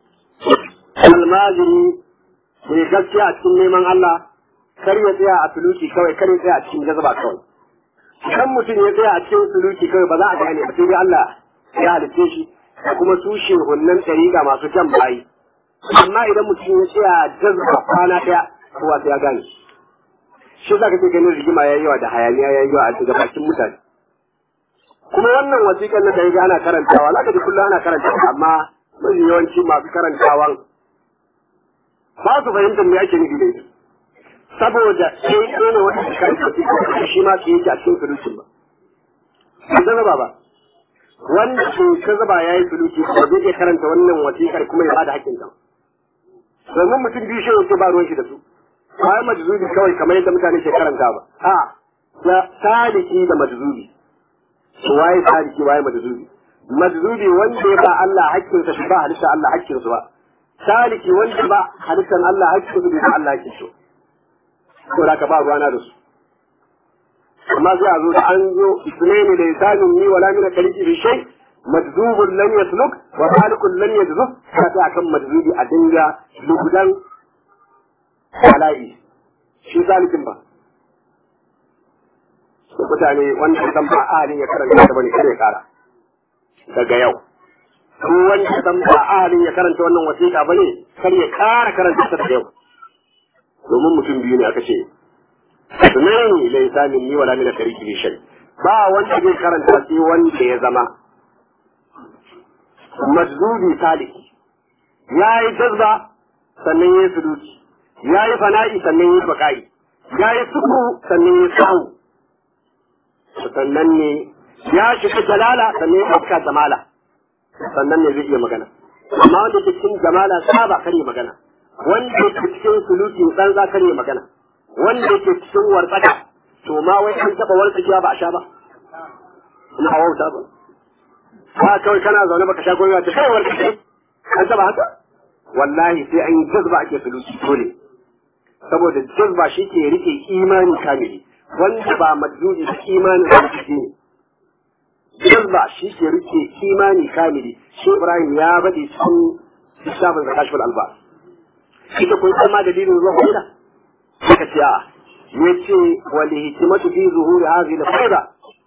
Almajiri mai gaskiya a cikin neman Allah, kar ya tsaya a suluki kawai, kar ya tsaya a cikin jazaba kawai. Kan mutum ya tsaya a cikin suluki kawai ba za a gane ba sai dai Allah ya halitte shi da kuma tushe hunnan ɗariƙa masu kyan bayi. Amma idan mutum ya tsaya jazaba kwana ɗaya, kowa sai ya gane. Shi za ka ce ganin rigima ya yi yawa da hayaniya ya yi yawa a daga bakin mutane. kuma wannan wasiƙar na da ya ana karantawa za ka ji kullum ana karantawa amma mafi yawanci masu karantawan ba su fahimtar me ake nufi da ita saboda sai ɗaya ne wata karanta su shi ma su yake a cikin sulukin ba ba ta zaba ba wanda ke ka zaba ya yi suluki ba zai iya karanta wannan wasiƙar kuma ya bada hakkin ta domin mutum biyu shi yake ba ruwan shi da su bayan majzubi kawai kamar yadda mutane ke karanta ba a da saliki da majzubi waye sadiki waye majzubi majzubi wanda ya ba Allah hakkin sa ba halitta Allah hakkin su ba saliki wanda ba halittan Allah hakkin su ba Allah hakkin su to da ka ba ruwana da su amma sai a zo da an zo sunaini da isanin ni wala min kaliki fi shay majzubun lam yasluk wa malikun lam yajzub ka ta akan majzubi a dinga lugudan bala'i shi salikin ba mutane wanda san ba ahalin ya karanta ta bane kada ya kara daga yau ko wanda san ba ahalin ya karanta wannan wasiƙa bane kar ya kara karanta ta daga yau domin mutum biyu ne aka ce sunaini laysa minni wala min kariki bi shay ba wanda zai karanta sai wanda ya zama majzubi saliki ya yi jazba sannan ya yi suduki ya yi fana'i sannan ya yi baka'i ya yi suku sannan ya yi sahu sannan ne ya shiga jalala sannan ya ɗauka jamala sannan ne zai iya magana amma wanda ke cikin jamala saba kare magana wanda ke cikin suluki tsantsa kare magana wanda ke cikin wartsaka to ma wai an taɓa wartsakiya ba a sha ba ina wauta ba ba kawai kana zaune baka sha gobe ta kai wartsake an taɓa haka wallahi sai an yi jazba ake suluki dole saboda jazba shi ke rike imani kamili wanda ba majnuni da imani da shi ne jazba shi ke rike imani kamili shi Ibrahim ya bade cikin lissafin zakashul alba ita kun san ma dalilin zuwa wanda suka ce a yace wal hikmatu fi zuhuri hadhihi al-fayda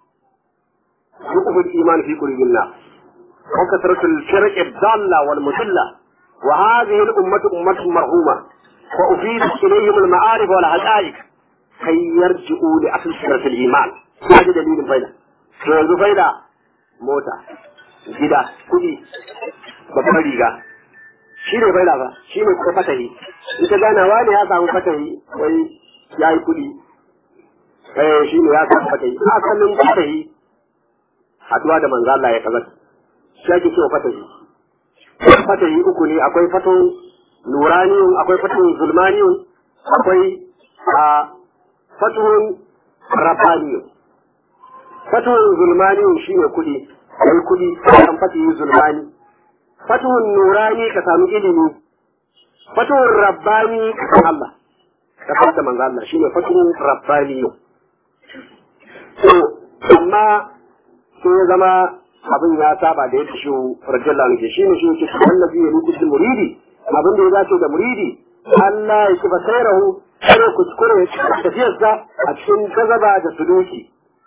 yuqfu al-iman fi qulubil nas wa kasratu al-shirk ad-dalla wal mudilla wa hadhihi al-ummatu ummatun marhuma wa ufidat ilayhim al-ma'arif wal haqa'iq kai yarji'u li asl sirrat al-iman kaji dalilin faida to yanzu faida mota gida kudi babbar riga shi ne faida ba shi ne kuma fatahi in ka gana wani ya samu fatahi wai ya yi kudi eh shi ne ya samu fatahi asalin fatahi haduwa da manzo Allah ya kaza shi ake cewa fatahi fatahi uku ne akwai fatun nuraniyun akwai fatun zulmaniyun akwai a fatuhun rabbaniyun fatuhun zulmaniyun shine kudi kai kudi kan fatuhun zulmani fatuhun nurani ka samu ilimi fatuhun rabbani ka san Allah ka fata manzo Allah shine fatuhun rabbaniyun to amma sai ya zama abin ya saba da yadda shi radiyallahu anhu shine shi yake annabi ya nufi muridi abin da ya dace da muridi Allah ya kifa sairahu kare kuskure ya ci tafiyarsa a cikin gazaba da suluki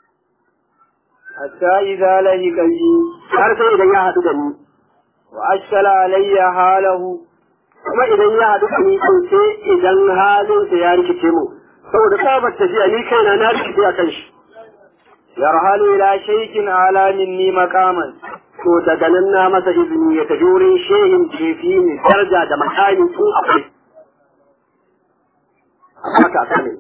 حتى إذا لهق بي har sai idan ya haɗu da ni وأشكل علي حاله kuma idan ya haɗu da ni to sai idan halinsa ya rikice mu saboda tsabar tafiya ni kaina na rikice a kan shi يرحل إلى شيخ أعلى مني مقاما to daga nan na masa izini ya tafi wurin shehin jefi ne daraja da makami tun akwai haka aka ne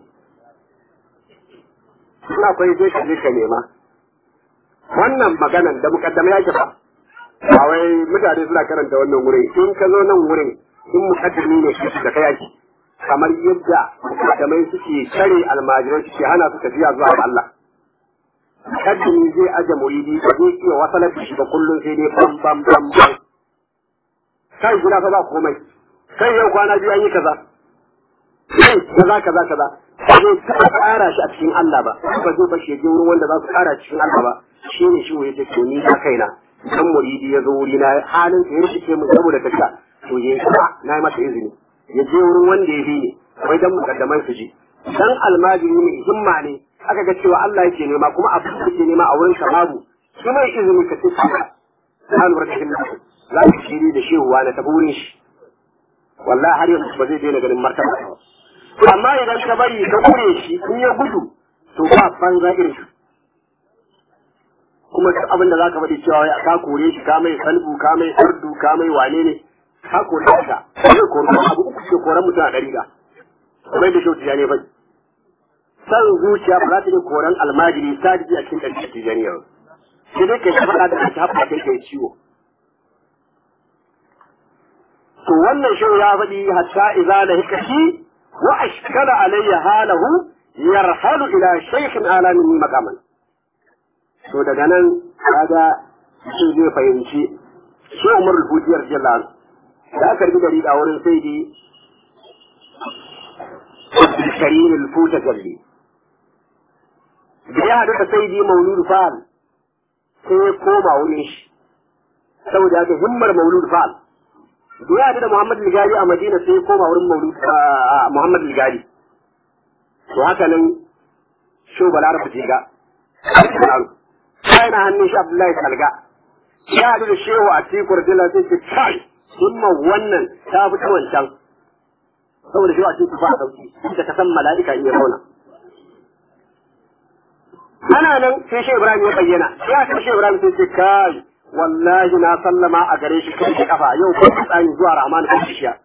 suna akwai zai ka je ka nema wannan maganan da mukaddama yake ba ba wai mutane suna karanta wannan wurin in ka zo nan wurin in mukaddami ne shi da kai yake kamar yadda mukaddamai suke kare almajirai suke hana su tafiya zuwa ga Allah mukaddami zai aje muridi ba zai iya wasalar da shi ba kullum sai dai bam bam bam bam kai gida fa ba komai kai yau kwana biyu an yi kaza kai kaza kaza kaza ba zai taɓa ƙara shi a cikin Allah ba ba zai bashi ya je wurin wanda za su ƙara cikin Allah ba shi ne shi ya ce ni na kaina dan muridi ya zo wuri na halin sa ya rikice mu saboda tafiya to ya yi na yi masa izini ya je wurin wanda ya bi ne wai dan mukaddaman su ji dan almajiri ne himma ne aka ga cewa Allah yake nema kuma abin da yake nema a wurin ka babu shi mai izini ka ce ka ta lura da himma za ka shiri da shehuwa na tafi wurin shi wallahi har yanzu ba zai daina ganin martaba ba amma idan ka bari ka kure shi in ya gudu to ba banza irin shi kuma duk abin da zaka faɗi cewa ka kore shi ka mai salbu ka mai sardu ka mai wane ne ka kore shi ka zai kore abu uku ke koran mutum a ɗari ga kamar da shauti ya ne bai san zuciya ba za ta iya koran almajiri sadiki a cikin ɗari tijaniya ba sai dai kai faɗa da kai haɓa kai kai ciwo to wannan shi ya faɗi hatta idza la hikashi wa ashkala alayya halahu yarhalu ila shaykhin ala min maqaman to daga nan kaga shi zai fahimci shi Umar al-Futiyar Jalal da aka rubuta dari a wurin sai dai Karim al-Futa Jalli da ya haɗu da sai dai Maulud Fal sai ya koma wurin shi saboda haka himmar Maulud Fal da ya haɗu da Muhammad Ligari a Madina sai ya koma wurin Maulud Muhammad Ligari to haka nan Sho Balar Fatiga kai na hannun shi Abdullahi Salga ya haɗu da Shehu a Tikur Dila sai ce kai himma wannan ta fi ta wancan saboda Shehu a Tikur ba a sauki da ka san mala'ika in ya zauna ana nan sai Shehu Ibrahim ya bayyana ya ta Shehu Ibrahim sai ce kai wallahi na sallama a gare shi kai da kafa yau ko tsani zuwa Rahman kan kishiya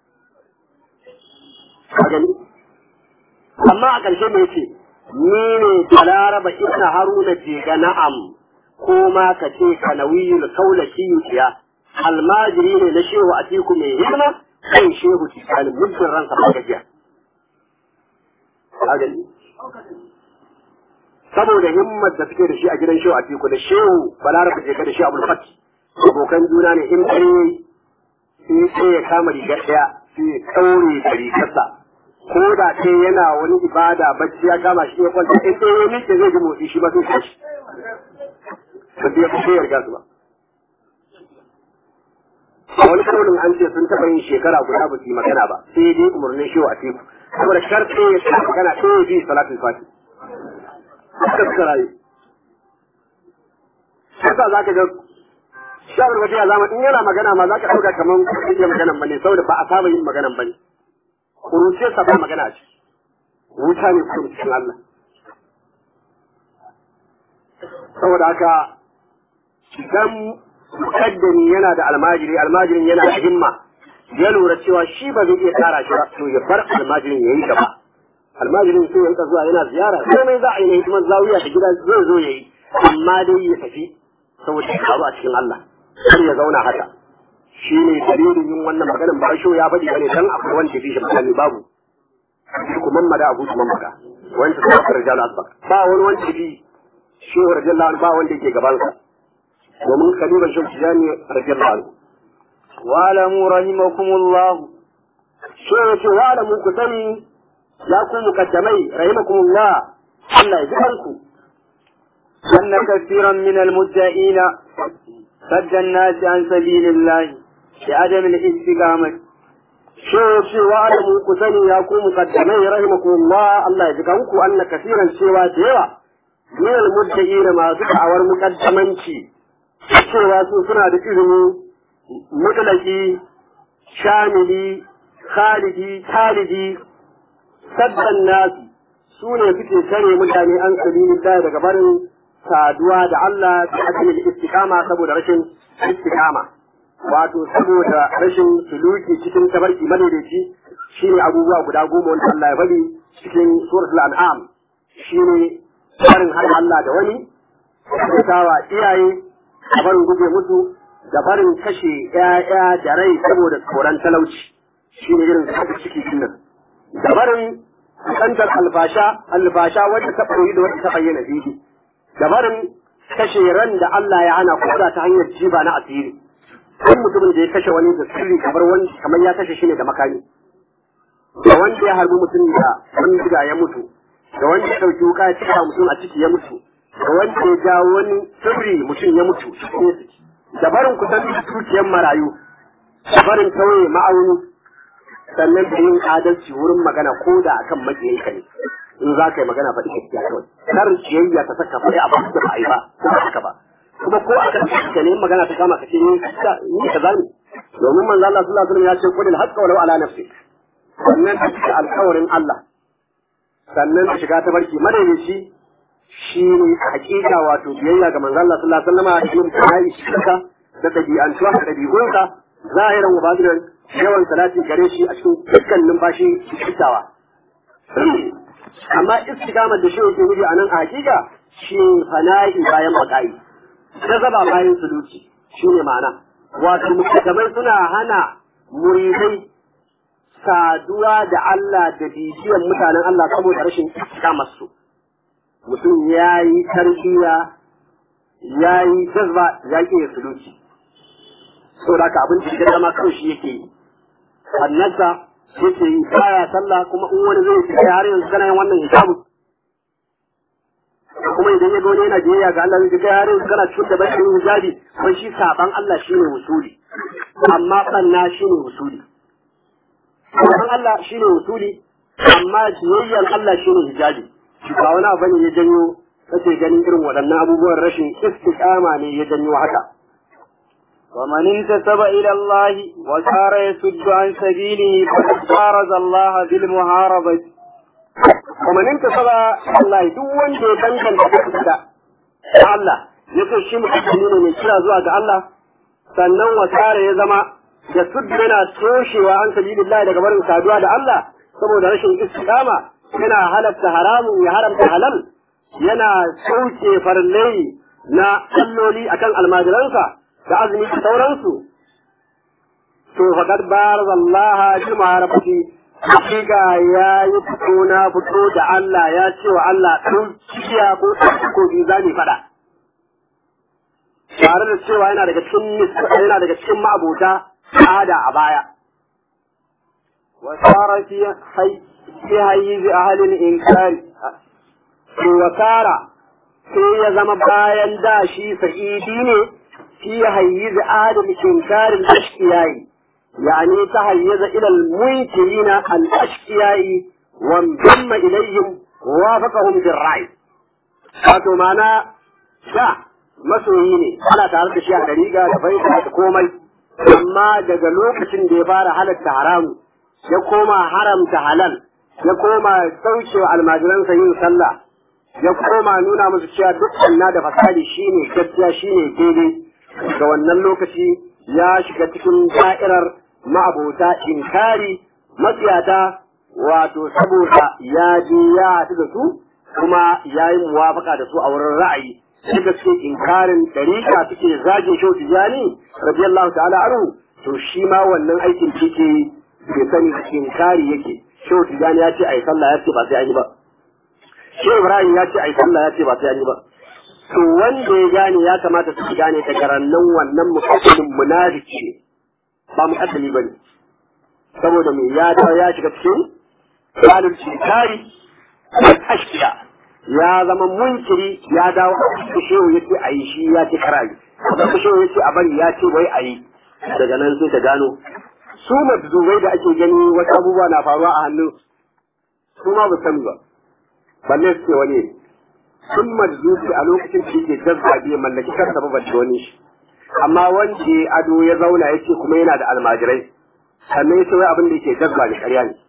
ka gani amma a ƙarshe me yace ni ne balaraba ibn haruna je ga na'am ko ma ka ce ka nawiyul kaulaki yuciya almajiri ne na shehu a tiku mai hidima kan shehu tikali muddin ransa ba gajiya ka gani saboda himmar da suke da shi a gidan shehu a tiku da shehu balaraba je ga da shi abul fati abokan juna ne in ɗaya sai sai ya kama rigar ɗaya sai ya ɗaure da rigarsa ko da kai yana wani ibada bacci ya kama shi ya kwanta in ɗaya ya miƙe zai ji motsi shi ba sai tashi ba sai ya fi yarda su ba a wani kaunin an ce sun taɓa yin shekara guda ba su yi magana ba sai dai umarnin shi wa teku saboda sharɗe ya sa magana sai ya bi salatul fati haka suka rayu haka za ka ga shawar wata ya zama in yana magana ma za ka ɗauka kamar ba iya maganan ba ne saboda ba a saba yin maganan ba ne kuruciyarsa ba magana a ciki wuta ne kuma cikin Allah saboda haka idan mukaddami yana da almajiri almajirin yana da himma ya lura cewa shi ba zai iya tsara shi ba to ya bar almajirin ya yi gaba almajirin sai ya zuwa yana ziyara komai za a yi na hikimar zawiya da gida zai zo ya yi amma dai ya tafi saboda ya karu a cikin Allah kar ya zauna haka shi ne dalilin yin wannan maganin ba shi ya faɗi bane dan akwai wanda ya fi shi misali babu ku mamada abu su mamaka wanda ta fara rijal asbak ba wani wanda ya fi shi wa rajallahu ba wanda yake gaban sa domin kaliban shi tijani rajallahu anhu wa'lamu rahimakumullah shi ya ce wa'lamu ku sani ya ku mukaddamai rahimakumullah Allah ya ji kanku أن كثيرا من المدعين صد الناس عن سبيل الله بعدم الاستقامة shi cewa alamu ku sani ya ku muqaddamai rahimakumullah Allah ya ji kanku anna kasiran cewa da yawa min al da masu da'awar muqaddamanci cewa su suna da ilimi mutlaki shamili khalidi talidi saddan nasu su ne suke kare mutane an sabilin daga barin saduwa da Allah da ajiyar istiqama saboda rashin istiqama wato saboda rashin suluki cikin tabarki madaidaici shine abubuwa guda goma wanda Allah ya bari cikin suratul an'am shine barin har Allah da wani kawa iyaye da barin guje musu da barin kashe ƴaƴa da rai saboda tsoron talauci shine irin saka ciki dinnan da barin kusantar alfasha alfasha wadda ta koyi da wadda ta bayyana fili da barin kashe ran da Allah ya hana koda ta hanyar jiba na asiri kan mutumin da ya kashe wani da sirri kamar wani kamar ya kashe shi ne da makami da wanda ya harbi mutum da wani diga ya mutu da wanda ya dauki wuka ya cika mutum a ciki ya mutu da wanda ya ja wani sirri mutum ya mutu da barin kusan dukiyar marayu da barin tauye ma'auni sannan da yin adalci wurin magana ko da akan makiyinka ne in za ka yi magana faɗi gaskiya kawai kar ciyayya ta saka faɗi abu da ba a yi ba ko haka ba kuma ko akan ka ne magana ta kama ka ce ni ni ka zani domin manzo Allah sallallahu alaihi wasallam ya ce qulil haqqa walau ala nafsi sannan ta cika alƙawarin Allah sannan ta shiga ta barki madaidaici shi ne hakika wato biyayya ga manzo Allah sallallahu alaihi wasallam da yin tayi shirka da dabi'antuwa da dabi'unka zahiran wa batinan yawan salati gare shi a cikin dukkan numfashi fitawa amma istiqamar da shi yake nufi a nan a hakika shi fana'i bayan maka'i jazaba bayan suluki shine ma'ana wato mukaddamai suna hana muridai saduwa da Allah da bibiyan mutanen Allah saboda rashin istiqamar su mutum ya yi tarbiyya ya yi jazba ya ke suluki saboda haka abin da ya zama kawai shi yake yi annasa yake yi baya sallah kuma in wani zai fita har yanzu kana yin wannan hisabu kuma idan ya ga wani yana biyayya ga Allah zai kai har yanzu kana cikin da bakin hijabi kuma shi saban Allah shine usuli amma banna shine usuli saban Allah shine usuli amma biyayyan Allah shine hijabi ba wani abu ne ya janyo kake ganin irin waɗannan abubuwan rashin istiqama ne ya janyo haka ومن انتسب إلى الله وصار يسد عن سبيله فقد بارز الله بالمحاربة ومن انتسب إلى الله duk wanda ya danganta kansa da Allah ya ce shi mutum ne mai kira zuwa ga Allah sannan wasara ya zama da suddu yana toshewa an sabilillah daga barin saduwa da Allah saboda rashin istiqama yana halatta haramun ya haramta halal yana sauke farlai na alloli akan almajiransa da azumi da sauransu to faqad baraza Allah bi ma'arafati hakika ya yi fito na fito da Allah ya ce wa Allah ɗan cikiya ko ko bi za mu faɗa tare da cewa yana daga cikin yana daga cikin ma'abota ada a baya وصار في حي في حيز أهل الإنكار wasara sai ya zama bayan da shi sa'idi ne fi hayyiz adam inkarin ashkiyai yani ta hayyaza ila al-munkirina al-ashkiyai wa damma ilayhim wa wafaqahum bil ra'i wato mana da masoyi ne ana tare da shi a dariga da baita da komai amma daga lokacin da ya fara halatta haramu ya koma haramta halal ya koma saucewa almajiransa yin sallah ya koma nuna musu cewa duk na da fasadi shine gaskiya shine daidai ga wannan lokaci ya shiga cikin da'irar ma'abota inkari matsiyata wato saboda ya je ya haɗu da su kuma ya yi muwafaka da su a wurin ra'ayi sai da suke inkarin dariƙa suke zage shau tijani radiyallahu ta'ala anhu to shi ma wannan aikin da yake bai sani inkari yake shau tijani ya ce ai sallah ya ce ba sai an yi ba shi Ibrahim ya ce ai sallah ya ce ba sai an yi ba to wanda ya gane ya kamata su gane daga rannan wannan muqaddimin munafiki ne ba muqaddimi bane saboda me ya dawo ya shiga cikin halin cikari ashkiya ya zama munkiri ya dawo a shehu yace ayi shi ya ce karayi da shehu yace a bari ya ce wai ayi daga nan sai ta gano su majzubai da ake gani wasu abubuwa na faruwa a hannun su ma ba sani ba balle su ce wani sun majzubi a lokacin da yake jazza bai mallaki kansa ba balle wani shi amma wanda ya ado ya zauna ya ce kuma yana da almajirai sannan ya ce wai abin da yake jazba ne ƙarya ne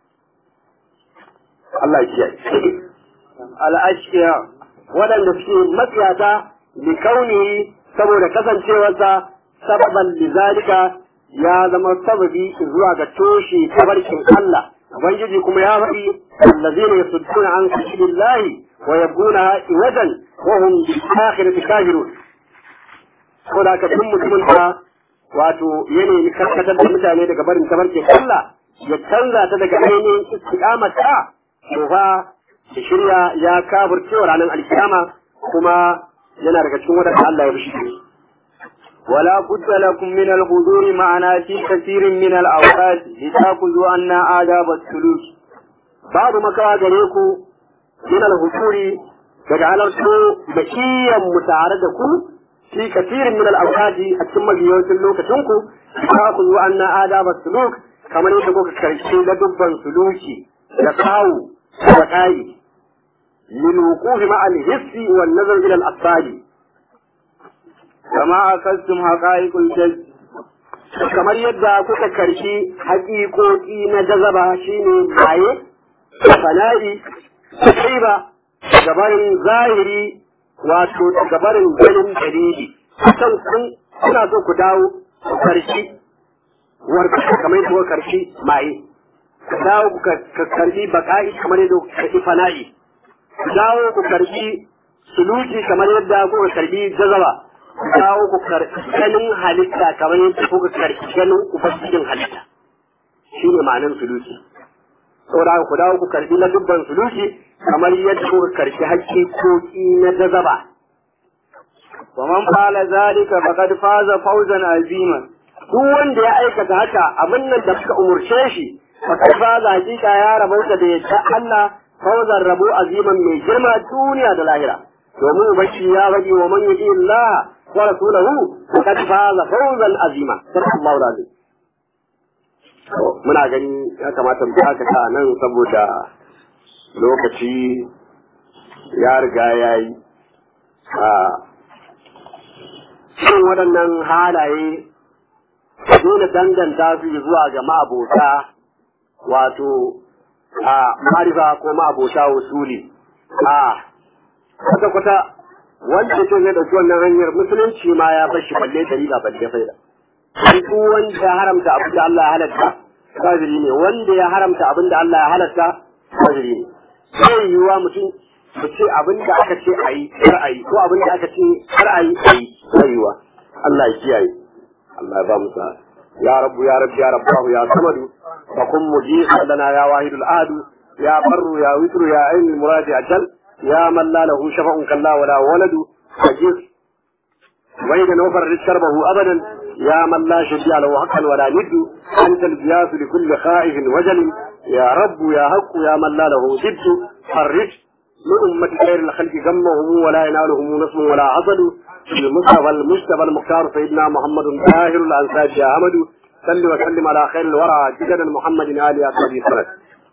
Allah ya kiyaye al'ashiya waɗanda suke matsiyata li kauni saboda kasancewarsa sababan lizalika ya zama sababi zuwa ga toshe tabarkin Allah ubangiji kuma ya faɗi allazina yasudduna an sabilillahi wa yabguna iwajan wa hum bil akhirati kafirun ko da ka duk mutumin da wato ya nemi karkatar da mutane daga barin tabarkin Allah ya canza ta daga ainihin istiqamata to fa da shirya ya kafircewa ranar alkiyama kuma yana daga cikin wadanda Allah ya bishi ولا بد لكم من الحضور معنا في كثير من الأوقات لتأخذوا عنا آداب السلوك babu makawa gare ku min al-husuri daga halartu da kiyan mu tare da ku fi kasirin min al-awqati a cikin mabiyoyin lokacin ku ta ku zuwa anna adaba suluk kamar yadda kuka karshe da dubban suluki da kawu da kai lil wuqufi ma al-hissi wan nazar ila al-asali كما أخذتم حقائق الجذب kamar yadda kuka karshi haƙiƙoƙi na jazaba shine baye fana'i ba gabarin zahiri wato gabarin ganin dalili kan kun kuna so ku dawo ku karshi warka kamar yadda kuka karshi maye ku dawo ku karshi baka'i kamar yadda kuka karshi fana'i ku dawo ku karshi suluki kamar yadda kuka karshi jazaba dawo ku ganin halitta kamar yadda kuka karɓi ganin ubangijin halitta shi ne ma'anin suluki saboda ku dawo ku karɓi na dubban suluki kamar yadda kuka karɓi hakikoki na jazaba ومن فعل ذلك فقد فاز فوزا عظيما duk wanda ya aikata haka abin nan da suka umurce shi fakar faza hakika ya rabauta da yadda Allah fawzan rabo aziman mai girma duniya da lahira domin ubangi ya faɗi wa man yuti Allah ورسوله فقد فاز فوزا عظيما صدق الله العظيم muna gani ya kamata mu haka ta nan saboda lokaci ya riga ya yi a cikin waɗannan halaye dole danganta su zuwa ga ma'abota wato a marifa ko ma'abota wasuli a kwata-kwata wanda ce zai ɗauki wannan hanyar musulunci ma ya fashi balle dalila balle faida duk wanda ya haramta abin da Allah ya halatta kafiri ne wanda ya haramta abin da Allah ya halatta kafiri ne sai yiwuwa mutum mu ce abin da aka ce a yi kar a yi ko abin da aka ce kar a yi a yi sai yiwuwa Allah ya kiyaye Allah ya ba mu sa ya rabbu ya rabbi ya rabbahu ya samadu fa kun mujiba lana ya wahidul ahadu ya barru ya witru ya ainul muradi ajal يا من لا له شفع كلا ولا ولد فجر وإذا نفر شربه أبدا يا من لا شفيع له حقا ولا ند أنت الجياس لكل خائف وجل يا رب يا حق يا من لا له ضد فرج لأمة خير الخلق غمهم ولا ينالهم نصب ولا عضل المصطفى المجتبى المختار سيدنا محمد طاهر الأنساج يا أحمد صل وسلم على خير الورى جدنا محمد آل أصحابه الصلاة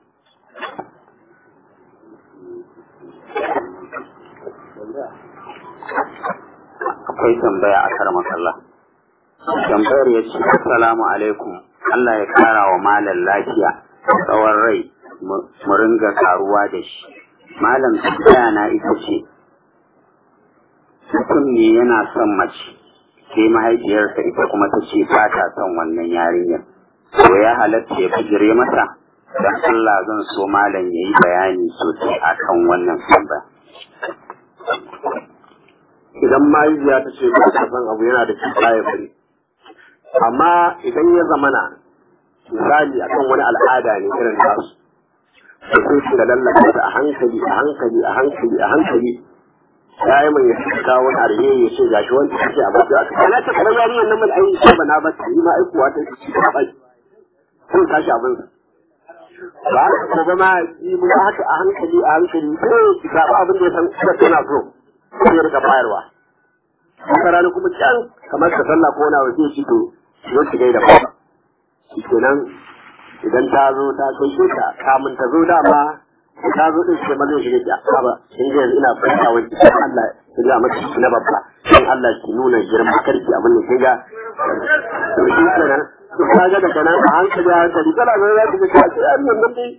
akwai tambaya a kar makalla. Tambayar ya ce, Assalamu alaikum, Allah ya kara wa malam lafiya, tsawon rai, mu ringa karuwa da shi. Malam tambaya na ita ce, mutum ne yana son mace, sai mahaifiyarsa ita kuma ta ce ba ta son wannan yarinyar. To ya halatta ya bijire mata? Don Allah zan so malam ya yi bayani sosai akan wannan tambaya. idan mahaifiya ta ce ba ta san abu yana da cuta ya bari amma idan ya zamana misali akan wani al'ada ne irin nasu da sai su da lallaka ta a hankali a hankali a hankali a hankali ya yi mai yasa kawo wani arhe ya ce gashi wanda ta ce a basu a kana ta kamar yarinyar nan mai ayi ba na ba ta yi ma aikuwa ta ci ta bai sun tashi abin ba ko ba ma yi mu haka a hankali a hankali sai ki zaɓi abin da ya san tana so sai ya rika bayarwa wata rana kuma can kamar ka sallah ko wani waje shi to zo ki gaida ba kenan idan ta zo ta kai shi ka kamun ta zo dama ta zo din sai mazan shi ya ba in ga yanzu ina fata wa Allah ya ga mata na babba dan Allah ki nuna girma karki abin da kinga to shi kenan to kaga da kana a hankali a hankali kana ga za ki ga ka ce annan nan dai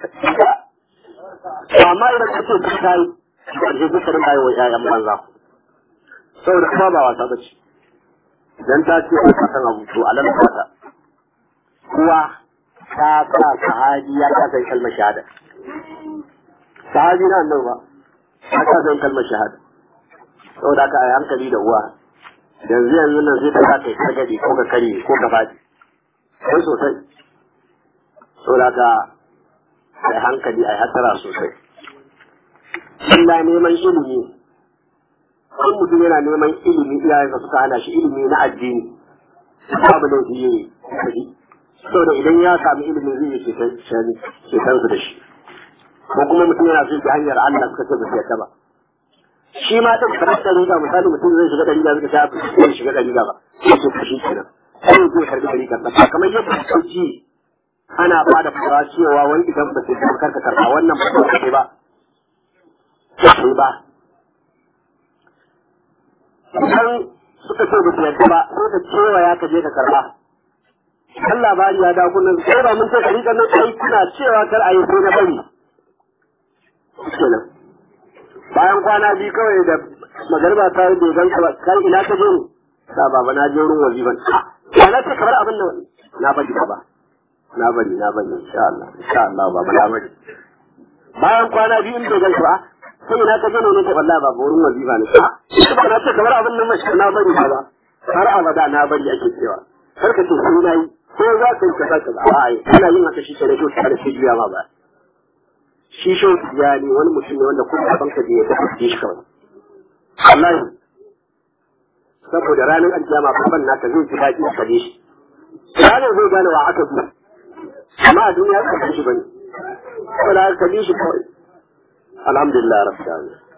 amma idan ka ce ka kai karshe duka rin bayo wa ƴaƴan banza saboda kuma ba wasa bace idan ta ce ka san abu to alal fata kuwa ta sa sahabi ya kasa yin kalmar shahada sahabi na annabi ba ya kasa yin kalmar shahada saboda ka yi hankali da uwa yanzu yanzu nan sai ta sa kai kargade ko ka kare ko ka faɗi sai sosai saboda ka yi hankali a yi hasara sosai Allah neman ilimi in mutum yana neman ilimi iyayensa suka hana shi ilimi na addini babu laifi yi kaji saboda idan ya sami ilimin zai yi ceton su da shi ko kuma mutum yana so ta hanyar Allah suka ce ba su yadda ba shi ma ɗin kamar da riga misali mutum zai shiga ɗariga suka ta zai shiga ɗariga ba sai ce kashi kenan sai zai karɓi ɗariga ba kamar yadda sauki ana ba da fara cewa wani idan ba sai kuma karka karɓa wannan ba sai ba sai ba idan suka ce ba su yadda ba sai ka cewa ya ka je ka karɓa kan labari ya dawo kullum sai ba mun ce ɗariƙar nan ai kuna cewa kar a yi sai na bari kenan bayan kwana biyu kawai da magarba ta yi dogon ka kai ina ka je ne sa baba na je wurin waziban ya na ce kamar abin da na bari baba na bari na bari insha Allah insha Allah baba na bari bayan kwana biyu in dogon ka sai ina ka je ne ne ta wallahi baba wurin wazifa ne ba na ce kamar abin nan mashi na bari baba har abada na bari ake cewa kar ka ce sai na yi ko za ka yi kaza kaza a ai kana yin haka shi kenan to tare da juya ma ba shi shau ya ne wani mutum ne wanda kuma banka da ya tafi shi kawai wallahi saboda ranar aljama baban naka zai ji daɗi a kaje shi ranar zai gane wa aka bi amma a duniya ka bi shi bane saboda ka bi shi kawai alhamdulillah rabbil alamin